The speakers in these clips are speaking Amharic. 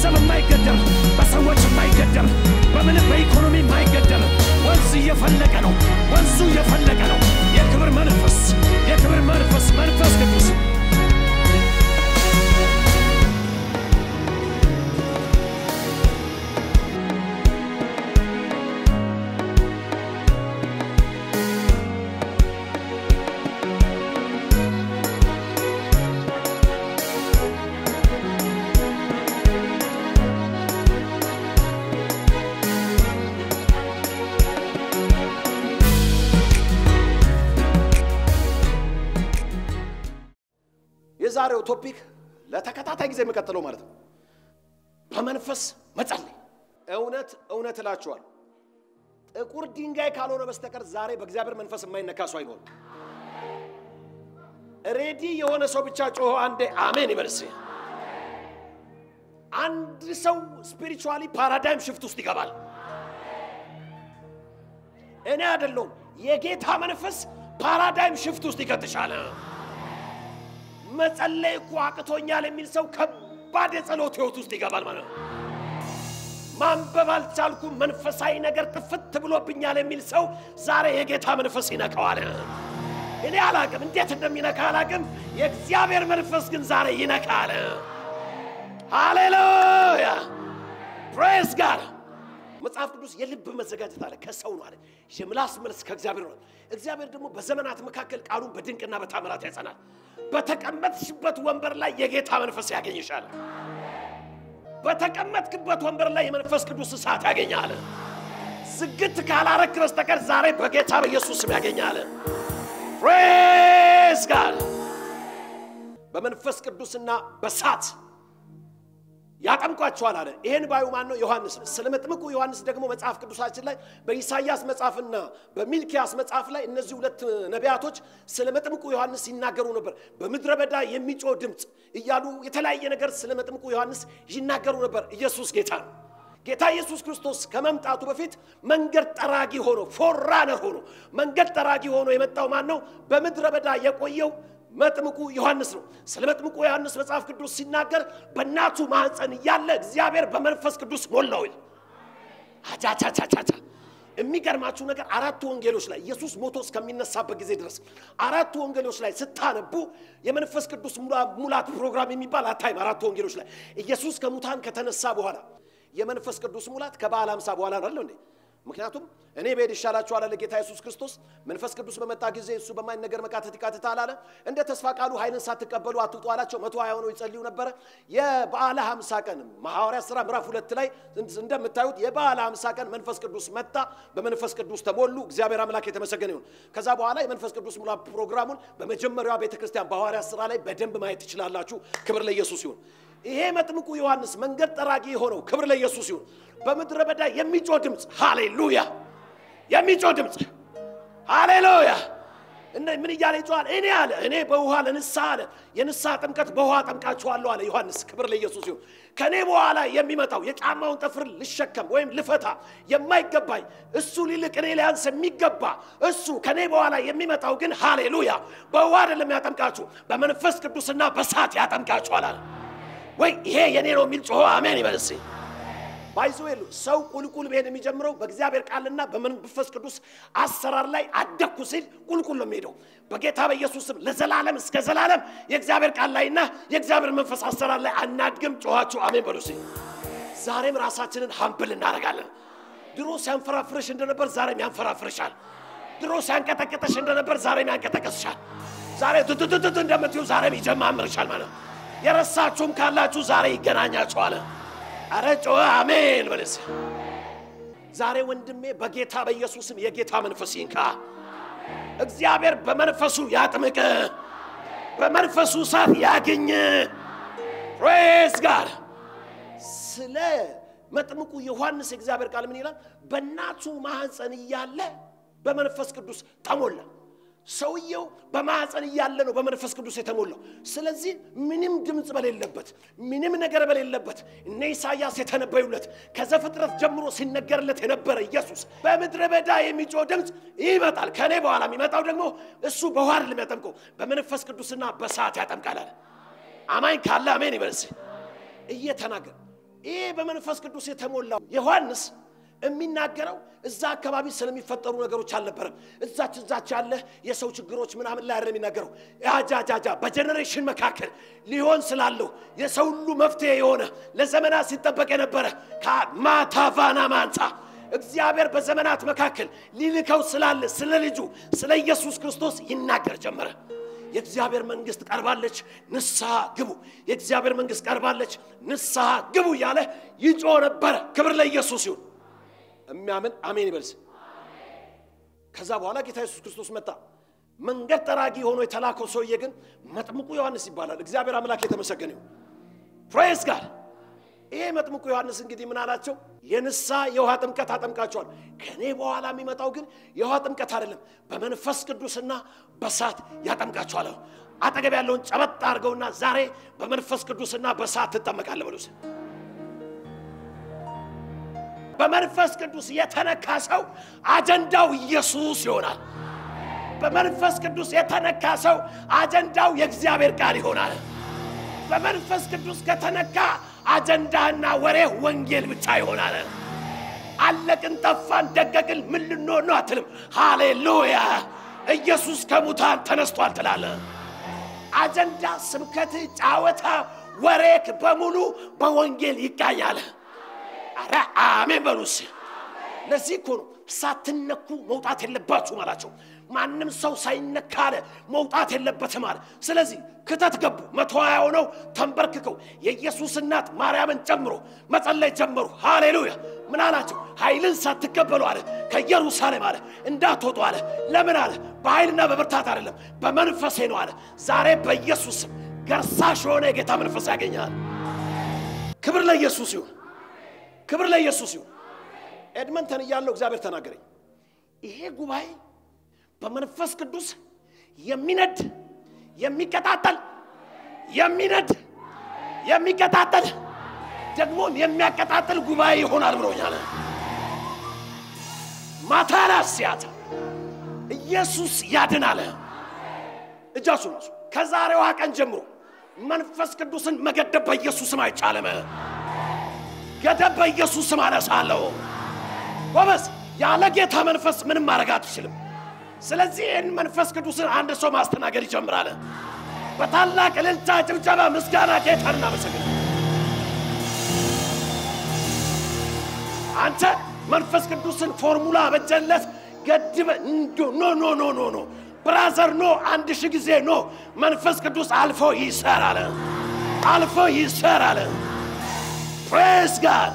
በገንዘብ የማይገደብ በሰዎች የማይገደብ በምንም በኢኮኖሚ የማይገደብ ወንዝ እየፈለቀ ነው። ወንዙ እየፈለቀ ነው። የክብር መንፈስ የክብር መንፈስ መንፈስ ቅዱስ የዛሬው ቶፒክ ለተከታታይ ጊዜ የሚቀጥለው ማለት ነው። በመንፈስ መጸለይ። እውነት እውነት እላችኋል ጥቁር ድንጋይ ካልሆነ በስተቀር ዛሬ በእግዚአብሔር መንፈስ የማይነካ ሰው አይኖርም። ሬዲ የሆነ ሰው ብቻ ጮሆ አንዴ አሜን ይበልስ። አንድ ሰው ስፒሪቹዋሊ ፓራዳይም ሽፍት ውስጥ ይገባል። እኔ አይደለሁም፣ የጌታ መንፈስ ፓራዳይም ሽፍት ውስጥ ይከትሻል። መጸለይ እኮ አቅቶኛል የሚል ሰው ከባድ የጸሎት ህይወት ውስጥ ይገባል ማለት ነው። ማንበብ አልቻልኩም፣ መንፈሳዊ ነገር ጥፍት ብሎብኛል የሚል ሰው ዛሬ የጌታ መንፈስ ይነካዋል። እኔ አላቅም፣ እንዴት እንደሚነካ አላቅም። የእግዚአብሔር መንፈስ ግን ዛሬ ይነካል። ሃሌሉያ ፕሬስ ጋር መጽሐፍ ቅዱስ የልብ መዘጋጀት አለ ከሰው ነው አለ። የምላስ መልስ ከእግዚአብሔር ነው። እግዚአብሔር ደግሞ በዘመናት መካከል ቃሉን በድንቅና በታምራት ያጸናል። በተቀመጥሽበት ወንበር ላይ የጌታ መንፈስ ያገኝሻል። በተቀመጥክበት ወንበር ላይ የመንፈስ ቅዱስ እሳት ያገኛል። ዝግት ካላረክ በስተቀር ዛሬ በጌታ በኢየሱስ ስም ያገኛል። ፕሬስ ጋር በመንፈስ ቅዱስና በሳት ያጠምቋቸዋል አለ። ይሄን ባዩ ማን ነው? ዮሐንስ ነው። ስለ መጥምቁ ዮሐንስ ደግሞ መጽሐፍ ቅዱሳችን ላይ በኢሳይያስ መጽሐፍና በሚልኪያስ መጽሐፍ ላይ እነዚህ ሁለት ነቢያቶች ስለ መጥምቁ ዮሐንስ ይናገሩ ነበር። በምድረ በዳ የሚጮህ ድምፅ እያሉ የተለያየ ነገር ስለ መጥምቁ ዮሐንስ ይናገሩ ነበር። ኢየሱስ ጌታ ነው። ጌታ ኢየሱስ ክርስቶስ ከመምጣቱ በፊት መንገድ ጠራጊ ሆኖ ፎራነር ሆኖ መንገድ ጠራጊ ሆኖ የመጣው ማን ነው? በምድረ በዳ የቆየው መጥምቁ ዮሐንስ ነው። ስለ መጥምቁ ዮሐንስ መጽሐፍ ቅዱስ ሲናገር በእናቱ ማኅፀን እያለ እግዚአብሔር በመንፈስ ቅዱስ ሞላው ይል አቻቻቻቻቻ የሚገርማችሁ ነገር አራቱ ወንጌሎች ላይ ኢየሱስ ሞቶ እስከሚነሳበት ጊዜ ድረስ አራቱ ወንጌሎች ላይ ስታነቡ የመንፈስ ቅዱስ ሙላት ፕሮግራም የሚባል አታይም። አራቱ ወንጌሎች ላይ ኢየሱስ ከሙታን ከተነሳ በኋላ የመንፈስ ቅዱስ ሙላት ከበዓለ ሃምሳ በኋላ ነው አይደል እንዴ? ምክንያቱም እኔ ብሄድ ይሻላችኋል አለ ጌታ ኢየሱስ ክርስቶስ። መንፈስ ቅዱስ በመጣ ጊዜ እሱ በማይነገር መቃተት ይቃትታል አለ። እንደ ተስፋ ቃሉ ኃይልን ሳትቀበሉ አትውጡ አላቸው። መቶ ሀያ ሆነው ይጸልዩ ነበረ። የበዓለ ሃምሳ ቀን ሐዋርያት ሥራ ምዕራፍ ሁለት ላይ እንደምታዩት የበዓለ ሃምሳ ቀን መንፈስ ቅዱስ መጣ። በመንፈስ ቅዱስ ተሞሉ። እግዚአብሔር አምላክ የተመሰገነ ይሁን። ከዛ በኋላ የመንፈስ ቅዱስ ሙላ ፕሮግራሙን በመጀመሪያዋ ቤተ ክርስቲያን በሐዋርያት ሥራ ላይ በደንብ ማየት ትችላላችሁ። ክብር ለኢየሱስ ይሁን። ይሄ መጥምቁ ዮሐንስ መንገድ ጠራጊ የሆነው ክብር ለኢየሱስ ይሁን። በምድረ በዳ የሚጮህ ድምፅ ሃሌሉያ፣ የሚጮህ ድምፅ ሃሌሉያ። እና ምን እያለ ይጮኻል? እኔ አለ እኔ በውሃ ለንስሐ አለ የንስሐ ጥምቀት በውሃ ጠምቃችኋለሁ አለ ዮሐንስ። ክብር ለኢየሱስ ይሁን። ከእኔ በኋላ የሚመጣው የጫማውን ጠፍር ልሸከም ወይም ልፈታ የማይገባኝ እሱ ሊልቅ እኔ ሊያንስ የሚገባ እሱ ከእኔ በኋላ የሚመጣው ግን ሃሌሉያ በውሃ አይደለም ያጠምቃችሁ በመንፈስ ቅዱስና በሳት ያጠምቃችኋል አለ። ወይ ይሄ የኔ ነው የሚል ጮሆ አሜን ይበልስ። ባይዞ የሉ ሰው ቁልቁል ብሄድ የሚጀምረው በእግዚአብሔር ቃልና በመንፈስ ቅዱስ አሰራር ላይ አደግኩ ሲል ቁልቁል ነው የሚሄደው። በጌታ በኢየሱስ ስም ለዘላለም እስከ ዘላለም የእግዚአብሔር ቃል ላይና የእግዚአብሔር መንፈስ አሰራር ላይ አናድግም። ጮኋችሁ አሜን በሉ እስኪ። ዛሬም ራሳችንን ሀምብል እናደርጋለን። ድሮ ሲያንፈራፍርሽ እንደነበር ዛሬም ያንፈራፍርሻል። ድሮ ሲያንቀጠቅጠሽ እንደነበር ዛሬም ያንቀጠቀስሻል። ዛሬ ትትትት እንደምትዩ ዛሬም ይጀማምርሻል ማለት ነው። የረሳችሁም ካላችሁ ዛሬ ይገናኛችኋል። አረ ጮኸ አሜን በለስ። ዛሬ ወንድሜ በጌታ በኢየሱስም የጌታ መንፈስ ይንካ። እግዚአብሔር በመንፈሱ ያጥምቅ፣ በመንፈሱ እሳት ያግኝ። ፕሬዝ ጋር ስለ መጥምቁ ዮሐንስ የእግዚአብሔር ቃል ምን ይላል? በእናቱ ማኅፀን እያለ በመንፈስ ቅዱስ ተሞላ። ሰውየው በማኅፀን እያለ ነው በመንፈስ ቅዱስ የተሞላው። ስለዚህ ምንም ድምፅ በሌለበት ምንም ነገር በሌለበት እነ ኢሳያስ የተነበዩለት ከዘፍጥረት ጀምሮ ሲነገርለት የነበረ ኢየሱስ በምድረ በዳ የሚጮህ ድምፅ ይመጣል። ከእኔ በኋላ የሚመጣው ደግሞ እሱ በውሃ አይደለም ያጠምቀው በመንፈስ ቅዱስና በእሳት ያጠምቃል አለ። አማኝ ካለ አሜን ይበልስ። እየተናገር ይህ በመንፈስ ቅዱስ የተሞላው ዮሐንስ የሚናገረው እዛ አካባቢ ስለሚፈጠሩ ነገሮች አልነበረም። እዛች እዛች ያለ የሰው ችግሮች ምናምን ላይ አይደለም የሚናገረው። አጃጃጃ በጀኔሬሽን መካከል ሊሆን ስላለው የሰው ሁሉ መፍትሄ የሆነ ለዘመናት ሲጠበቅ የነበረ ከማታቫና ማንጻ እግዚአብሔር በዘመናት መካከል ሊልከው ስላለ ስለ ልጁ ስለ ኢየሱስ ክርስቶስ ይናገር ጀመረ። የእግዚአብሔር መንግስት ቀርባለች፣ ንስሐ ግቡ። የእግዚአብሔር መንግስት ቀርባለች፣ ንስሐ ግቡ እያለ ይጮ ነበረ። ክብር ለኢየሱስ ይሁን። የሚያምን አሜን ይበልስ። ከዛ በኋላ ጌታ ኢየሱስ ክርስቶስ መጣ። መንገድ ጠራጊ ሆኖ የተላከው ሰውዬ ግን መጥምቁ ዮሐንስ ይባላል። እግዚአብሔር አምላክ የተመሰገነ ይሁን። ፕሬዝ ጋር ይሄ መጥምቁ ዮሐንስ እንግዲህ ምን አላቸው? የንስሐ የውሃ ጥምቀት አጠምቃቸዋል። ከእኔ በኋላ የሚመጣው ግን የውሃ ጥምቀት አይደለም፣ በመንፈስ ቅዱስና በሳት ያጠምቃቸዋል። አጠገብ ያለውን ጨበጥ አድርገውና ዛሬ በመንፈስ ቅዱስና በሳት ትጠመቃለህ በሉት። በመንፈስ ቅዱስ የተነካ ሰው አጀንዳው ኢየሱስ ይሆናል። በመንፈስ ቅዱስ የተነካ ሰው አጀንዳው የእግዚአብሔር ቃል ይሆናል። በመንፈስ ቅዱስ ከተነካ አጀንዳና ወሬ ወንጌል ብቻ ይሆናል። አለቅን፣ ጠፋን፣ ደቀቅን ምን ልንሆን ነው አትልም። ሃሌሉያ! ኢየሱስ ከሙታን ተነስቷል ትላለህ። አጀንዳ፣ ስብከት፣ ጫወታ፣ ወሬክ በሙሉ በወንጌል ይቃኛል። አረ አሜን በሉስ። ለዚህ እኮ ነው ሳትነኩ መውጣት የለባችሁም አላቸው። ማንም ሰው ሳይነካ አለ መውጣት የለበትም አለ። ስለዚህ ክተት ገቡ። መቶ ሀያ ሆነው ተንበርክከው የኢየሱስ እናት ማርያምን ጨምሮ መጸለይ ጀመሩ። ሃሌሉያ! ምን አላቸው? ኃይልን ሳትቀበሉ አለ ከኢየሩሳሌም አለ እንዳትወጡ አለ። ለምን አለ? በኃይልና በብርታት አይደለም በመንፈሴ ነው አለ። ዛሬ በኢየሱስም ገርሳሽ የሆነ የጌታ መንፈስ ያገኛል። ክብር ለኢየሱስ ይሁን። ክብር ለኢየሱስ ይሁን። ኤድመንተን እያለው እግዚአብሔር ተናገረኝ። ይሄ ጉባኤ በመንፈስ ቅዱስ የሚነድ የሚቀጣጠል የሚነድ የሚቀጣጠል ደግሞም የሚያቀጣጥል ጉባኤ ይሆናል ብሎኛል። ማታራ ሲያታ ኢየሱስ ያድናል። እጃችሁ ናሱ። ከዛሬዋ ቀን ጀምሮ መንፈስ ቅዱስን መገደብ በኢየሱስም አይቻልም። ገደብ በኢየሱስም አነሳለሁ። ጎበዝ፣ ያለ ጌታ መንፈስ ምንም ማድረግ አትችልም። ስለዚህ ይህን መንፈስ ቅዱስን አንድ ሰው ማስተናገድ ይጀምራል። በታላቅ እልልታ፣ ጭብጨባ፣ ምስጋና ጌታን እናመሰግን። አንተ መንፈስ ቅዱስን ፎርሙላ በጀለት ገድበ ኖ ኖ ኖ ኖ ኖ ብራዘር ኖ አንድ ሺህ ጊዜ ኖ መንፈስ ቅዱስ አልፎ ይሰራል፣ አልፎ ይሰራል። ፕሬዝ ጋድ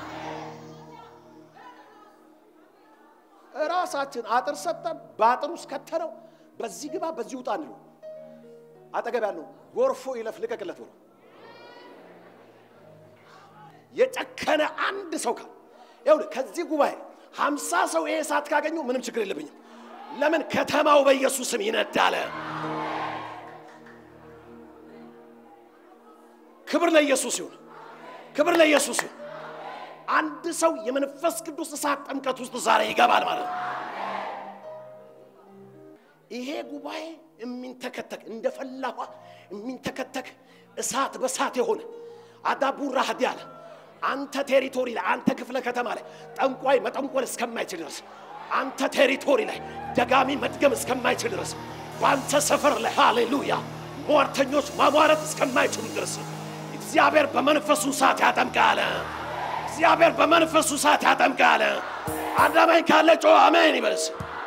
ራሳችን አጥር ሰጠን፣ በአጥር ውስጥ ከተነው። በዚህ ግባ በዚህ ውጣ እንሉ አጠገብ ያለው ጎርፎ ይለፍ ልቀቅለት ብሎ የጨከነ አንድ ሰው ካል ይኸውልህ ከዚህ ጉባኤ ሀምሳ ሰው ይሄ ሰዓት ካገኙ ምንም ችግር የለብኝም። ለምን ከተማው በኢየሱስም ይነዳለ። ክብር ለኢየሱስ ይሁን። ክብር ለኢየሱስ ይሁን። አንድ ሰው የመንፈስ ቅዱስ እሳት ጥምቀት ውስጥ ዛሬ ይገባል ማለት ነው። ይሄ ጉባኤ የሚንተከተክ እንደ ፈላኋ የሚንተከተክ እሳት በሳት የሆነ አዳቡራ ሀዲ አለ አንተ ቴሪቶሪ ላይ አንተ ክፍለ ከተማ ላይ ጠንቋይ መጠንቆል እስከማይችል ድረስ አንተ ቴሪቶሪ ላይ ደጋሚ መድገም እስከማይችል ድረስ በአንተ ሰፈር ላይ ሃሌሉያ ሟርተኞች ማሟረት እስከማይችሉ ድረስ እግዚአብሔር በመንፈሱ እሳት ያጠምቃል። እግዚአብሔር በመንፈሱ እሳት ያጠምቃል። አዳማኝ ካለ ጮ አሜን ይበልስ።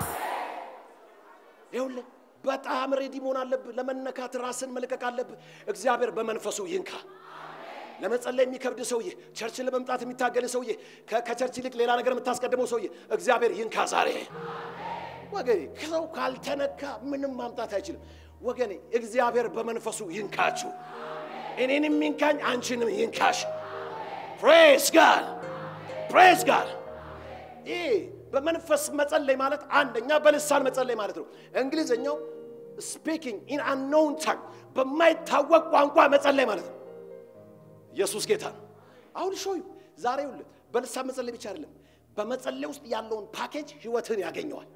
ይኸውልህ በጣም ሬዲ መሆን አለብህ። ለመነካት ራስን መልቀቅ አለብህ። እግዚአብሔር በመንፈሱ ይንካ። ለመጸለይ የሚከብድ ሰውዬ፣ ቸርች ለመምጣት የሚታገል ሰውዬ፣ ከቸርች ይልቅ ሌላ ነገር የምታስቀድመው ሰውዬ እግዚአብሔር ይንካ ዛሬ። ወገኔ ሰው ካልተነካ ምንም ማምጣት አይችልም። ወገኔ እግዚአብሔር በመንፈሱ ይንካችሁ። እኔንም ይንካኝ፣ አንቺንም ይንካሽ። ፕሬስ ጋድ ፕሬስ ጋድ። ይህ በመንፈስ መጸለይ ማለት አንደኛ በልሳን መጸለይ ማለት ነው። እንግሊዝኛው ስፒኪንግ ኢን አንኖውን ታንግ በማይታወቅ ቋንቋ መጸለይ ማለት ነው። ኢየሱስ ጌታ ነው። አሁን ሾዩ ዛሬ ውልት በልሳን መጸለይ ብቻ አይደለም፣ በመጸለይ ውስጥ ያለውን ፓኬጅ ህይወትን ያገኘዋል።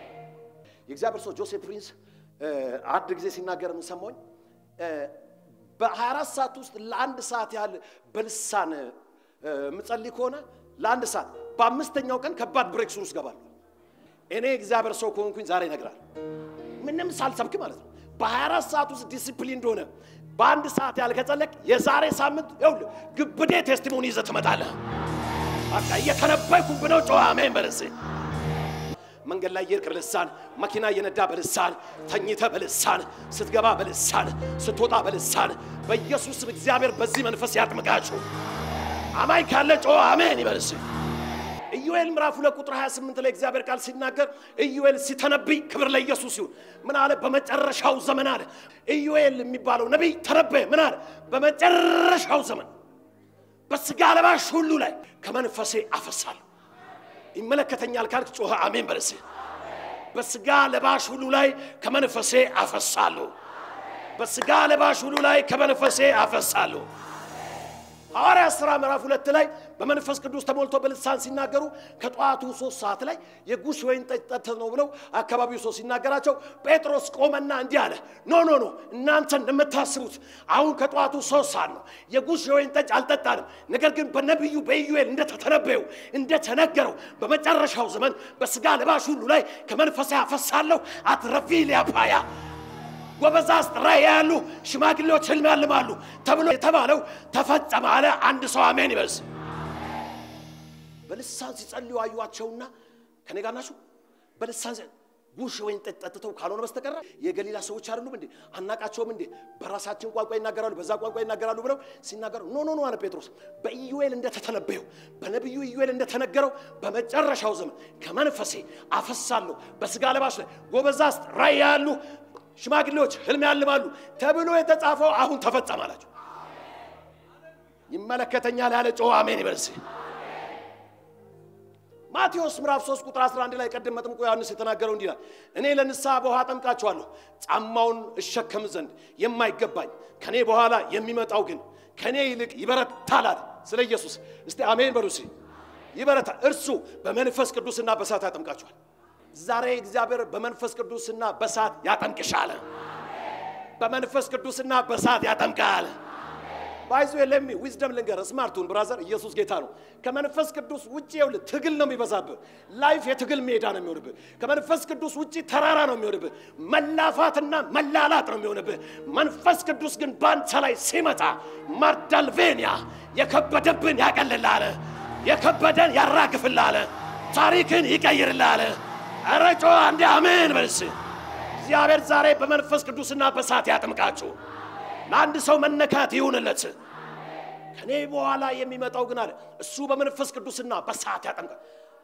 የእግዚአብሔር ሰው ጆሴፍ ፕሪንስ አንድ ጊዜ ሲናገር የምንሰማኝ በ24 ሰዓት ውስጥ ለአንድ ሰዓት ያህል በልሳን እ፣ የምጸልይ ከሆነ ለአንድ ሰዓት በአምስተኛው ቀን ከባድ ብሬክ ስሩ ውስጥ ገባለሁ። እኔ እግዚአብሔር ሰው ከሆንኩኝ ዛሬ ይነግራል። ምንም ሳልሰብክ ማለት ነው። በ24 ሰዓት ውስጥ ዲሲፕሊን እንደሆነ በአንድ ሰዓት ያህል ከጸለቅ የዛሬ ሳምንት ይኸውልህ ግብዴ ቴስቲሞኒ ይዘህ ትመጣለህ። በቃ እየተነበይኩብ ነው። ጨዋ አሜን በለስ መንገድ ላይ እየሄድክ በልሳን መኪና እየነዳ በልሳን ተኝተ በልሳን ስትገባ በልሳን ስትወጣ በልሳን በኢየሱስ ስም እግዚአብሔር በዚህ መንፈስ ያጥምቃችሁ። አማኝ ካለ ጮ አሜን ይበልስ። ኢዩኤል ምዕራፍ ሁለት ቁጥር 28 ላይ እግዚአብሔር ቃል ሲናገር ኢዩኤል ሲተነብይ ክብር ለኢየሱስ ይሁን። ምን አለ? በመጨረሻው ዘመን አለ። ኢዩኤል የሚባለው ነቢይ ተነበየ። ምን አለ? በመጨረሻው ዘመን በስጋ ለባሽ ሁሉ ላይ ከመንፈሴ አፈሳለሁ። ይመለከተኛል ካልክ ጮኸ አሜን በለስ። በስጋ ለባሽ ሁሉ ላይ ከመንፈሴ አፈሳለሁ። በስጋ ለባሽ ሁሉ ላይ ከመንፈሴ አፈሳለሁ። ሐዋርያ ሥራ ምዕራፍ ሁለት ላይ በመንፈስ ቅዱስ ተሞልቶ በልሳን ሲናገሩ ከጠዋቱ ሶስት ሰዓት ላይ የጉሽ ወይን ጠጅ ጠጥተን ነው ብለው አካባቢው ሰው ሲናገራቸው ጴጥሮስ ቆመና እንዲህ አለ፣ ኖ ኖ ኖ እናንተ እንደምታስቡት አሁን ከጠዋቱ ሶስት ሰዓት ነው። የጉሽ የወይን ጠጅ አልጠጣንም። ነገር ግን በነቢዩ በኢዩኤል እንደተተነበየው እንደተነገረው በመጨረሻው ዘመን በስጋ ለባሽ ሁሉ ላይ ከመንፈሴ አፈሳለሁ። አትረፊ ሊያፓያ ጎበዛዝት ራእይ ያሉ ሽማግሌዎች ህልም ያልማሉ ተብሎ የተባለው ተፈጸመ አለ። አንድ ሰው አሜን ይበልስ። በልሳን ሲጸልዩ አዩዋቸውና ከኔ ጋር ናችሁ። በልሳን ሲ- ጉሽ ወይን ጠጅ ጠጥተው ካልሆነ በስተቀር የገሊላ ሰዎች አይደሉም እንዴ? አናቃቸውም እንዴ? በራሳችን ቋንቋ ይናገራሉ፣ በዛ ቋንቋ ይናገራሉ ብለው ሲናገሩ ኖ ኖ ኖ አለ ጴጥሮስ። በኢዩኤል እንደተተነበየው በነቢዩ ኢዩኤል እንደተነገረው በመጨረሻው ዘመን ከመንፈሴ አፈሳለሁ በስጋ ለባሽ ላይ ጎበዛዝት ራእይ ያሉ ሽማግሌዎች ህልም ያልማሉ ተብሎ የተጻፈው አሁን ተፈጸመ አላቸው። ይመለከተኛል ያለ ጮኸ አሜን ይበልስ። ማቴዎስ ምዕራፍ 3 ቁጥር 11 ላይ ቀደም መጥምቁ ዮሐንስ የተናገረው እንዲህ ይላል፣ እኔ ለንስሐ በውሃ አጠምቃችኋለሁ፣ ጫማውን እሸከም ዘንድ የማይገባኝ ከኔ በኋላ የሚመጣው ግን ከኔ ይልቅ ይበረታል አለ። ስለ ኢየሱስ እስቲ አሜን በሉ እስኪ። ይበረታል። እርሱ በመንፈስ ቅዱስና በእሳት ያጠምቃችኋል። ዛሬ እግዚአብሔር በመንፈስ ቅዱስና በእሳት ያጠምቅሻል። በመንፈስ ቅዱስና በእሳት ያጠምቃል። ባይዞ የለሚ ዊዝደም ልንገር ስማርቱን ብራዘር ኢየሱስ ጌታ ነው። ከመንፈስ ቅዱስ ውጭ ይኸውልህ ትግል ነው የሚበዛብህ። ላይፍ የትግል ሜዳ ነው የሚሆንብህ። ከመንፈስ ቅዱስ ውጭ ተራራ ነው የሚሆንብህ። መላፋትና መላላጥ ነው የሚሆንብህ። መንፈስ ቅዱስ ግን ባንተ ላይ ሲመጣ ማርዳልቬንያ የከበደብን ያቀልልሃል፣ የከበደን ያራግፍልሃል፣ ታሪክን ይቀይርልሃል። ኧረ ጮህ አንዴ አሜን በልስ። እግዚአብሔር ዛሬ በመንፈስ ቅዱስና በእሳት ያጥምቃችሁ። ለአንድ ሰው መነካት ይሁንለት። ከኔ በኋላ የሚመጣው ግን አለ እሱ በመንፈስ ቅዱስና በእሳት ያጠምቃል።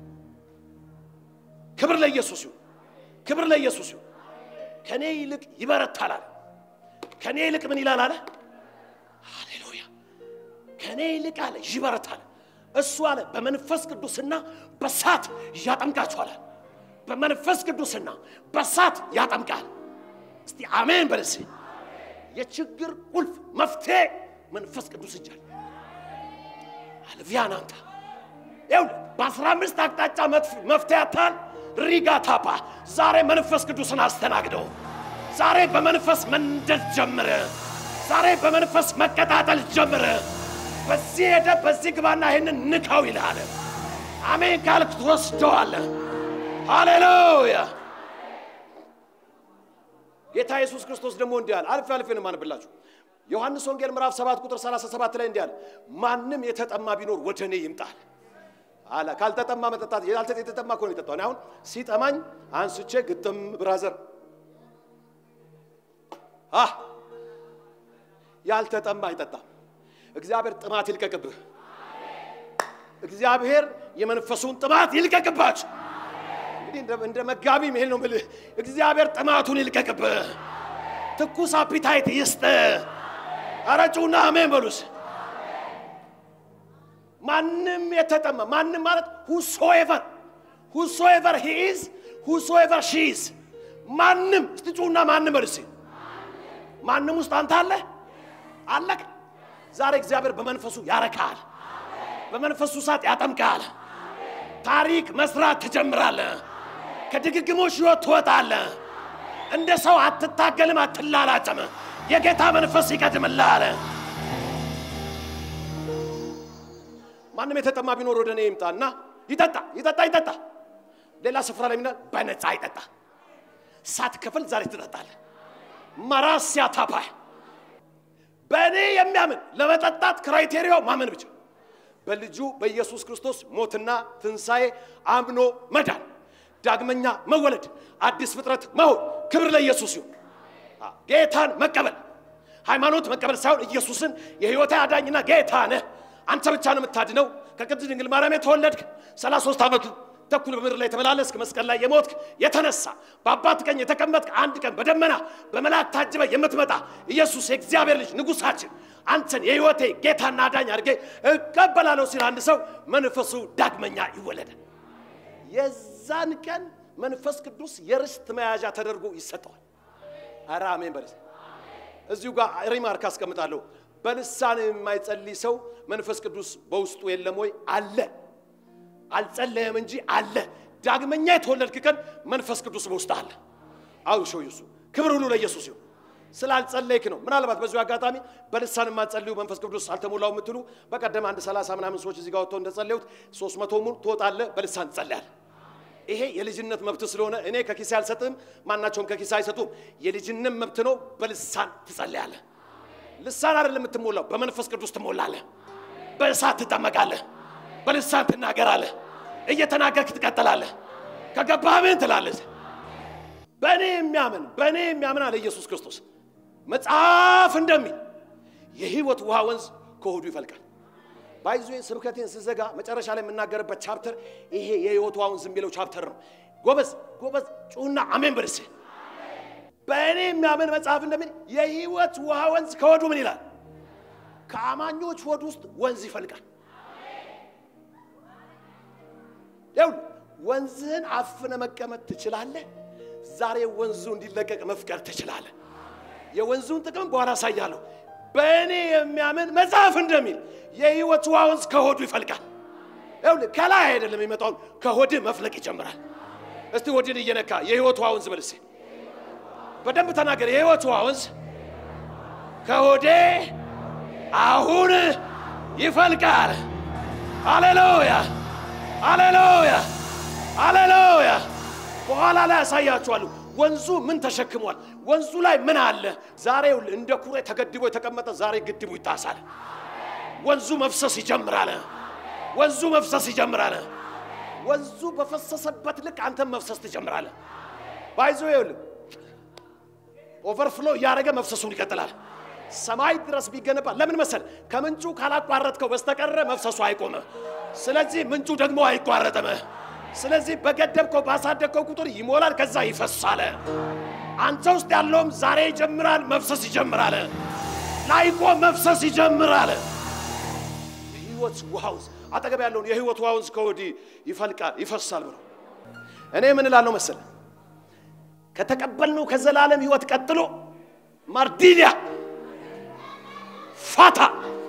ክብር ለኢየሱስ ይሁን፣ ክብር ለኢየሱስ ይሁን። ከኔ ይልቅ ይበረታል አለ። ከኔ ይልቅ ምን ይላል አለ? ሃሌሉያ። ከኔ ይልቅ አለ ይበረታል። እሱ አለ በመንፈስ ቅዱስና በእሳት ያጠምቃችኋል። በመንፈስ ቅዱስና በእሳት ያጠምቃል። እስቲ አሜን በለስ የችግር ቁልፍ መፍትሄ መንፈስ ቅዱስ እጅ አለ። አልቪያናንታ ይኸውልህ በአስራ አምስት አቅጣጫ መፍትሄ አታል ሪጋታፓ ዛሬ መንፈስ ቅዱስን አስተናግደው። ዛሬ በመንፈስ መንደድ ጀምረ። ዛሬ በመንፈስ መቀጣጠል ጀምረ። በዚህ ሄደ በዚህ ግባና ይህንን ንካው ይልሃል። አሜን ካልክ ትወስደዋለህ። ሃሌሉያ ጌታ ኢየሱስ ክርስቶስ ደግሞ እንዲህ አለ። አልፌ አልፌ ነው የማነብላችሁ። ዮሐንስ ወንጌል ምዕራፍ 7 ቁጥር 37 ላይ እንዲህ አለ፣ ማንም የተጠማ ቢኖር ወደ እኔ ይምጣል አለ። ካልተጠማ መጠጣት ያልተ የተጠማ እኮ ነው የጠጣው። እኔ አሁን ሲጠማኝ አንስቼ ግጥም ብራዘር አህ ያልተጠማ አይጠጣም። እግዚአብሔር ጥማት ይልቀቅብህ። እግዚአብሔር የመንፈሱን ጥማት ይልቀቅባችሁ። እንግዲህ እንደ- እንደ መጋቢ መሄድ ነው የምልህ። እግዚአብሔር ጥማቱን ይልቀቅብህ፣ ትኩስ አፒታይት ይስጥ። ኧረ ጩና አሜን በሉስ። ማንም የተጠማ ማንም ማለት ሁሶኤቨር ሁሶኤቨር ሂ ኢዝ ሁሶኤቨር ሺ ኢዝ ማንም እስቲ ጩና ማንም በሉስ። ማንም ውስጥ አንተ አለ አለቅ። ዛሬ እግዚአብሔር በመንፈሱ ያረካል፣ በመንፈሱ እሳት ያጠምቃል። ታሪክ መስራት ትጀምራለህ። ከድግግሞሽ ሕይወት ትወጣለህ። እንደ ሰው አትታገልም፣ አትላላጥም። የጌታ መንፈስ ይቀድምልሃል። ማንም የተጠማ ቢኖር ወደ እኔ ይምጣና ይጠጣ ይጠጣ ይጠጣ። ሌላ ስፍራ ላይ ምናል በነፃ ይጠጣ። ሳትከፍል ዛሬ ትጠጣለህ። መራስያ ታፓይ በእኔ የሚያምን ለመጠጣት ክራይቴሪያው ማመን ብቻ በልጁ በኢየሱስ ክርስቶስ ሞትና ትንሣኤ አምኖ መዳን፣ ዳግመኛ መወለድ፣ አዲስ ፍጥረት መሆን። ክብር ለኢየሱስ ይሁን። ጌታን መቀበል ሃይማኖት መቀበል ሳይሆን ኢየሱስን የሕይወቴ አዳኝና ጌታ ነህ፣ አንተ ብቻ ነው የምታድነው። ከቅድስት ድንግል ማርያም የተወለድክ 33 ዓመት ተኩል በምድር ላይ የተመላለስክ መስቀል ላይ የሞትክ የተነሳ በአባት ቀኝ የተቀመጥክ አንድ ቀን በደመና በመላእክት ታጅበ የምትመጣ ኢየሱስ የእግዚአብሔር ልጅ ንጉሳችን አንተን የሕይወቴ ጌታና አዳኝ አድርጌ እቀበላለሁ ሲል አንድ ሰው መንፈሱ ዳግመኛ ይወለዳል። የዛን ቀን መንፈስ ቅዱስ የርስት መያዣ ተደርጎ ይሰጠዋል። ኧረ አሜን በለስ እዚሁ ጋር ሪማርክ አስቀምጣለሁ። በልሳን የማይጸልይ ሰው መንፈስ ቅዱስ በውስጡ የለም ወይ? አለ። አልጸለየም እንጂ አለ። ዳግመኛ የተወለድክ ቀን መንፈስ ቅዱስ በውስጥ አለ። አው ሾው ኢየሱስ ክብር ሁሉ ለኢየሱስ ይሁን። ስላልጸለይክ ነው። ምናልባት በዚሁ አጋጣሚ በልሳን የማትጸልዩ መንፈስ ቅዱስ አልተሞላው የምትሉ በቀደም አንድ ሰላሳ ምናምን ሰዎች እዚህ ጋር ወጥተው እንደጸለዩት ሶስት መቶ ሙሉ ትወጣለህ፣ በልሳን ትጸልያለህ። ይሄ የልጅነት መብት ስለሆነ እኔ ከኪሴ አልሰጥም፣ ማናቸውም ከኪሴ አይሰጡም። የልጅነት መብት ነው። በልሳን ትጸልያለህ። ልሳን አይደለም የምትሞላው፣ በመንፈስ ቅዱስ ትሞላለህ። በእሳት ትጠመቃለህ። በልሳን ትናገራለህ። እየተናገርክ ትቀጥላለህ። ከገባህ ምን ትላለህ? በእኔ የሚያምን በእኔ የሚያምን አለ ኢየሱስ ክርስቶስ መጽሐፍ እንደሚል የሕይወት ውሃ ወንዝ ከሆዱ ይፈልቃል። ባይዞ ስብከቴን ስዘጋ መጨረሻ ላይ የምናገርበት ቻፕተር ይሄ የሕይወት ውሃ ወንዝ የሚለው ቻፕተር ነው። ጎበዝ ጎበዝ ጩና አሜን በልስ። በእኔ የሚያምን መጽሐፍ እንደሚል የሕይወት ውሃ ወንዝ ከሆዱ ምን ይላል? ከአማኞች ሆድ ውስጥ ወንዝ ይፈልቃል። ይኸውልህ ወንዝህን አፍነ መቀመጥ ትችላለህ። ዛሬ ወንዙ እንዲለቀቅ መፍቀድ ትችላለህ። የወንዙን ጥቅም በኋላ አሳያለሁ። በእኔ የሚያምን መጽሐፍ እንደሚል የሕይወት ውሃ ወንዝ ከሆዱ ይፈልቃል። ይኸውልህ ከላይ አይደለም የሚመጣው ከሆድህ መፍለቅ ይጀምራል። እስቲ ሆድን እየነካ የሕይወት ውሃ ወንዝ በልሴ በደንብ ተናገር። የሕይወት ውሃ ወንዝ ከሆዴ አሁን ይፈልቃል። ሃሌሉያ ሃሌሉያ ሃሌሉያ። በኋላ ላይ ያሳያችኋለሁ። ወንዙ ምን ተሸክሟል? ወንዙ ላይ ምን አለ? ዛሬ እንደ ኩሬ ተገድቦ የተቀመጠ ዛሬ ግድቡ ይጣሳል። ወንዙ መፍሰስ ይጀምራል። ወንዙ መፍሰስ ይጀምራል። ወንዙ በፈሰሰበት ልክ አንተም መፍሰስ ትጀምራለህ። ባይዞ ይኸውልህ ኦቨርፍሎ እያደረገ መፍሰሱን ይቀጥላል። ሰማይ ድረስ ቢገነባ ለምን መሰል? ከምንጩ ካላቋረጥከው በስተቀረ መፍሰሱ አይቆምም። ስለዚህ ምንጩ ደግሞ አይቋረጥም። ስለዚህ በገደብከው ባሳደግከው ቁጥር ይሞላል፣ ከዛ ይፈሳል። አንተ ውስጥ ያለውም ዛሬ ይጀምራል፣ መፍሰስ ይጀምራል። ላይቆም መፍሰስ ይጀምራል። የህይወት ውሃ ውስጥ አጠገብ ያለውን የህይወት ውሃ ውስጥ ከወዲህ ይፈልቃል፣ ይፈሳል ብሎ እኔ ምን እላለሁ መሰለ ከተቀበልነው ከዘላለም ህይወት ቀጥሎ ማርዲሊያ ፋታ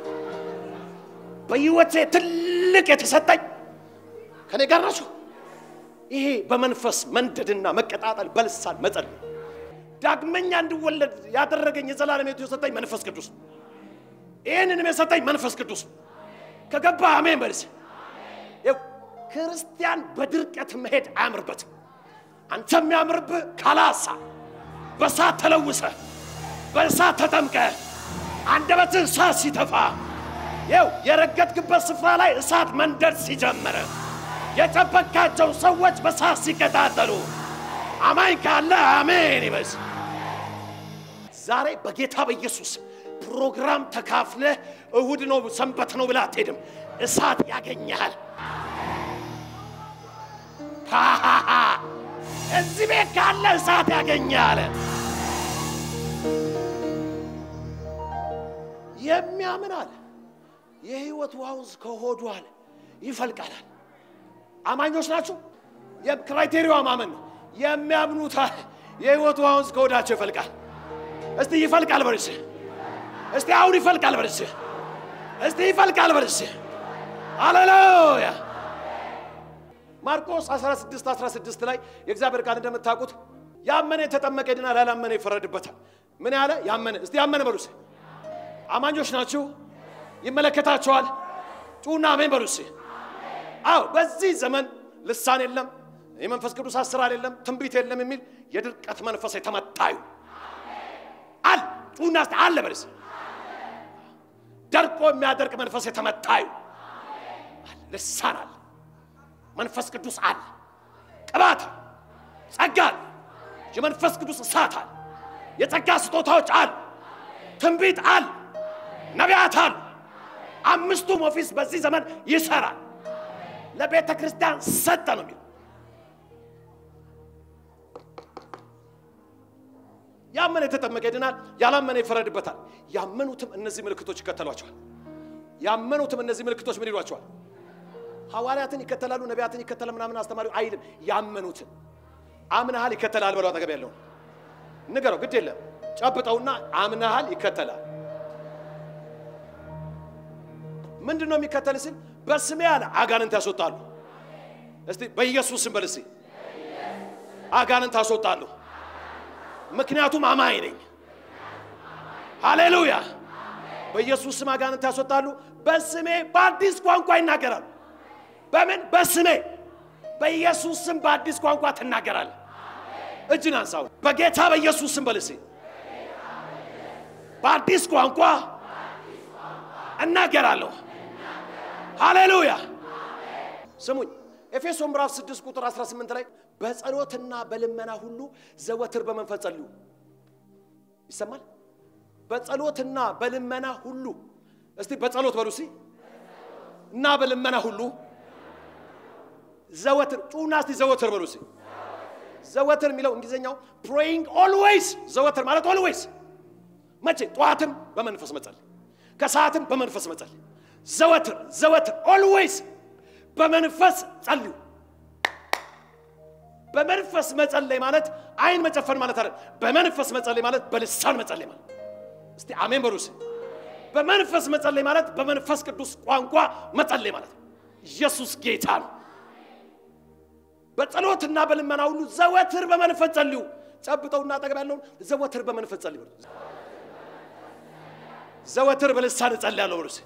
በህይወቴ ትልቅ የተሰጠኝ ከኔ ጋር ናቸው። ይሄ በመንፈስ መንደድና መቀጣጠል በልሳን መጸለይ ዳግመኛ እንድወለድ ያደረገኝ የዘላለም ህይወት የሰጠኝ መንፈስ ቅዱስ ነው። ይህንንም የሰጠኝ መንፈስ ቅዱስ ነው። ከገባ አሜን በልስ። ይኸው ክርስቲያን በድርቀት መሄድ አያምርበትም። አንተ የሚያምርብህ ካላሳ በእሳት ተለውሰ በእሳት ተጠምቀ አንደበትህ እሳት ሲተፋ ይው የረገጥክበት ስፍራ ላይ እሳት መንደድ ሲጀምር የጨበቃቸው ሰዎች በእሳት ሲቀጣጠሉ አማኝ ካለ አሜን ይበዝ። ዛሬ በጌታ በኢየሱስ ፕሮግራም ተካፍለህ እሁድ ነው ሰንበት ነው ብለህ አትሄድም። እሳት ያገኘሃል። ሃሃሃ እዚህ ቤት ካለ እሳት ያገኘሃል። የሚያምን አለ የህይወት ውሃ ውስጥ ከሆዱ አለ ይፈልቃላል። አማኞች ናችሁ። የክራይቴሪያዋ ማመን ነው። የሚያምኑት አለ የህይወት ውሃ ውስጥ ከሆዳቸው ይፈልቃል። እስቲ ይፈልቃል በርስ እስቲ አሁን ይፈልቃል በርስ እስቲ ይፈልቃል በርስ ሃሌሉያ። ማርቆስ 16 16 ላይ የእግዚአብሔር ቃል እንደምታውቁት ያመነ የተጠመቀ ይድናል፣ ያላመነ ይፈረድበታል። ምን ያለ ያመነ እስቲ ያመነ በሉ እስኪ አማኞች ናችሁ ይመለከታቸዋል ጩና አሜን በሉ እስኪ አዎ በዚህ ዘመን ልሳን የለም የመንፈስ ቅዱስ አሰራር የለም ትንቢት የለም የሚል የድርቀት መንፈስ የተመታዩ አለ ጩና እስቲ አለ በል እስኪ ደርቆ የሚያደርቅ መንፈስ የተመታዩ አለ ልሳን አለ መንፈስ ቅዱስ አለ ቅባት ጸጋ አለ የመንፈስ ቅዱስ እሳት አለ የጸጋ ስጦታዎች አሉ ትንቢት አለ ነቢያት አሉ አምስቱም ኦፊስ በዚህ ዘመን ይሰራል ለቤተ ክርስቲያን ሰጠ ነው የሚለው ያመነ የተጠመቀ ይድናል ያላመነ ይፈረድበታል ያመኑትም እነዚህ ምልክቶች ይከተሏቸዋል ያመኑትም እነዚህ ምልክቶች ምን ይሏቸዋል ሐዋርያትን ይከተላሉ ነቢያትን ይከተላል ምናምን አስተማሪው አይልም ያመኑትን አምናሃል ይከተላል በለው አጠገብ ያለውን ንገረው ግድ የለም ጨብጠውና አምናሃል ይከተላል ምንድን ነው የሚከተል ሲል በስሜ አለ አጋንንት ያስወጣሉ እስቲ በኢየሱስ ስም በል እስቲ አጋንንት ያስወጣሉ ምክንያቱም አማኝ ነኝ ሃሌሉያ በኢየሱስ ስም አጋንንት ያስወጣሉ በስሜ በአዲስ ቋንቋ ይናገራሉ በምን በስሜ በኢየሱስ ስም በአዲስ ቋንቋ ትናገራል እጅን አንሳው በጌታ በኢየሱስ ስም በል እስቲ በአዲስ ቋንቋ እናገራለሁ ሃሌሉያ ስሙኝ ኤፌሶን ምዕራፍ 6 ቁጥር 18 ላይ በጸሎትና በልመና ሁሉ ዘወትር በመንፈስ ጸልዩ ይሰማል በጸሎትና በልመና ሁሉ እስቲ በጸሎት በሉ እስቲ እና በልመና ሁሉ ዘወትር ጩና እስቲ ዘወትር በሉ እስቲ ዘወትር የሚለው እንግሊዝኛው ፕሬይንግ ኦልዌይስ ዘወትር ማለት ኦልዌይስ መቼ ጠዋትም በመንፈስ መጸለይ ከሰዓትም በመንፈስ መጸለይ ዘወትር ዘወትር ኦልዌይስ በመንፈስ ጸልዩ በመንፈስ መጸለይ ማለት አይን መጨፈን ማለት አይደል በመንፈስ መጸለይ ማለት በልሳን መጸለይ ማለት እስቲ አሜን በሉ እስቲ በመንፈስ መጸለይ ማለት በመንፈስ ቅዱስ ቋንቋ መጸለይ ማለት ነው ኢየሱስ ጌታ ነው በጸሎትና በልመና ሁሉ ዘወትር በመንፈስ ጸልዩ ጨብጠውና አጠገብ ያለውን ዘወትር በመንፈስ ጸልዩ በሉ ዘወትር በልሳን እጸልያለሁ በሉ እስቲ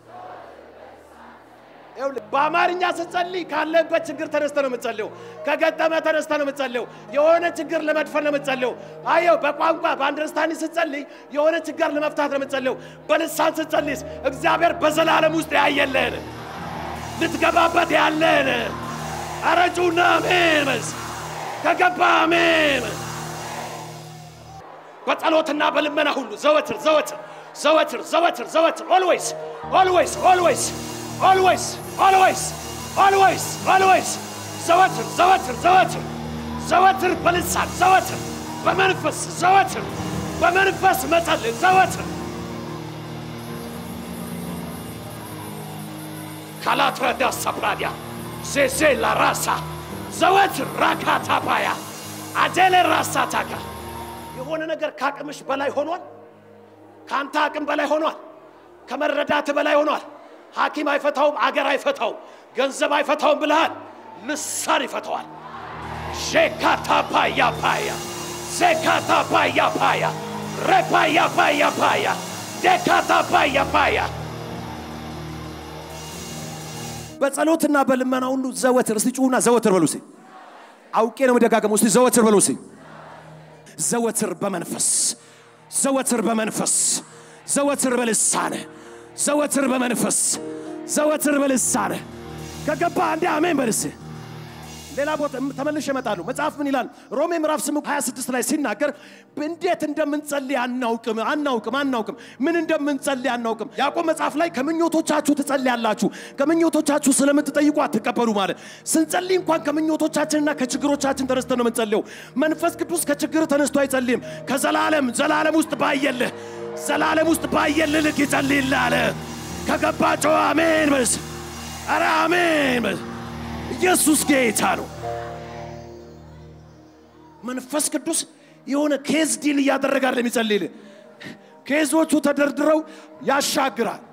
ይኸውልህ በአማርኛ ስትጸልይ ካለበት ችግር ተነስተ ነው የምትጸልየው። ከገጠመ ተነስተ ነው የምትጸልየው። የሆነ ችግር ለመድፈን ነው የምትጸልየው። አየው በቋንቋ በአንደርስታንድ ስትጸልይ የሆነ ችግር ለመፍታት ነው የምትጸልየው። በልሳን ስትጸልይስ እግዚአብሔር በዘላለም ውስጥ ያየለህን ልትገባበት ያለህን አረጩና አሜን በስ ከገባ አሜን በጸሎትና በልመና ሁሉ ዘወትር ዘወትር ዘወትር ዘወትር ዘወትር ኦልዌይስ ኦልዌይስ ኦልዌይስ ኦልዌይስ ኦልዌይስ ኦልዌይስ ኦልዌይስ ዘወትር ዘወትር ዘወትር ዘወትር በልሳን ዘወትር በመንፈስ ዘወትር በመንፈስ መጸለይ ዘወትር ካላትረዳ ሰፕራዲያ ዜዜ ላራሳ ዘወትር ራካታ ባያ አጀሌ ራሳ ታካ የሆነ ነገር ከአቅምሽ በላይ ሆኗል። ከአንተ አቅም በላይ ሆኗል። ከመረዳት በላይ ሆኗል። ሐኪም አይፈታውም፣ አገር አይፈታውም፣ ገንዘብ አይፈታውም ብልሃል። ልሳን ይፈተዋል። ሼካታ ፓያ ፓያ ሴካታ ፓያ ፓያ ረፓያ ፓያ ፓያ ዴካታ ፓያ ፓያ በጸሎትና በልመና ሁሉ ዘወትር እስቲ ጩሁና ዘወትር በሉ እስቲ አውቄ ነው መደጋገሙ እስቲ ዘወትር በሉ እስቲ ዘወትር በመንፈስ ዘወትር በመንፈስ ዘወትር በልሳነ ዘወትር በመንፈስ ዘወትር በልሳነ ከገባ አንዴ አሜን በልስ ሌላ ቦታ ተመልሼ እመጣለሁ። መጽሐፍ ምን ይላል? ሮሜ ምዕራፍ 8 26 ላይ ሲናገር እንዴት እንደምንጸልይ አናውቅም አናውቅም አናውቅም ምን እንደምንጸልይ አናውቅም። ያዕቆብ መጽሐፍ ላይ ከምኞቶቻችሁ ትጸልያላችሁ፣ ከምኞቶቻችሁ ስለምትጠይቁ አትቀበሉ ማለት ስንጸልይ እንኳን ከምኞቶቻችንና ከችግሮቻችን ተነስተን ነው የምንጸልየው። መንፈስ ቅዱስ ከችግር ተነስቶ አይጸልይም። ከዘላለም ዘላለም ውስጥ ባየልህ ዘላለም ውስጥ ባየልህ ልክ ይጸልይልህ አለ። ከገባቸው አሜን በስ ኧረ አሜን በስ ኢየሱስ ጌታ ነው። መንፈስ ቅዱስ የሆነ ኬዝ ዲል እያደረገ አይደለም የሚጸልይልህ። ኬዞቹ ተደርድረው ያሻግራል።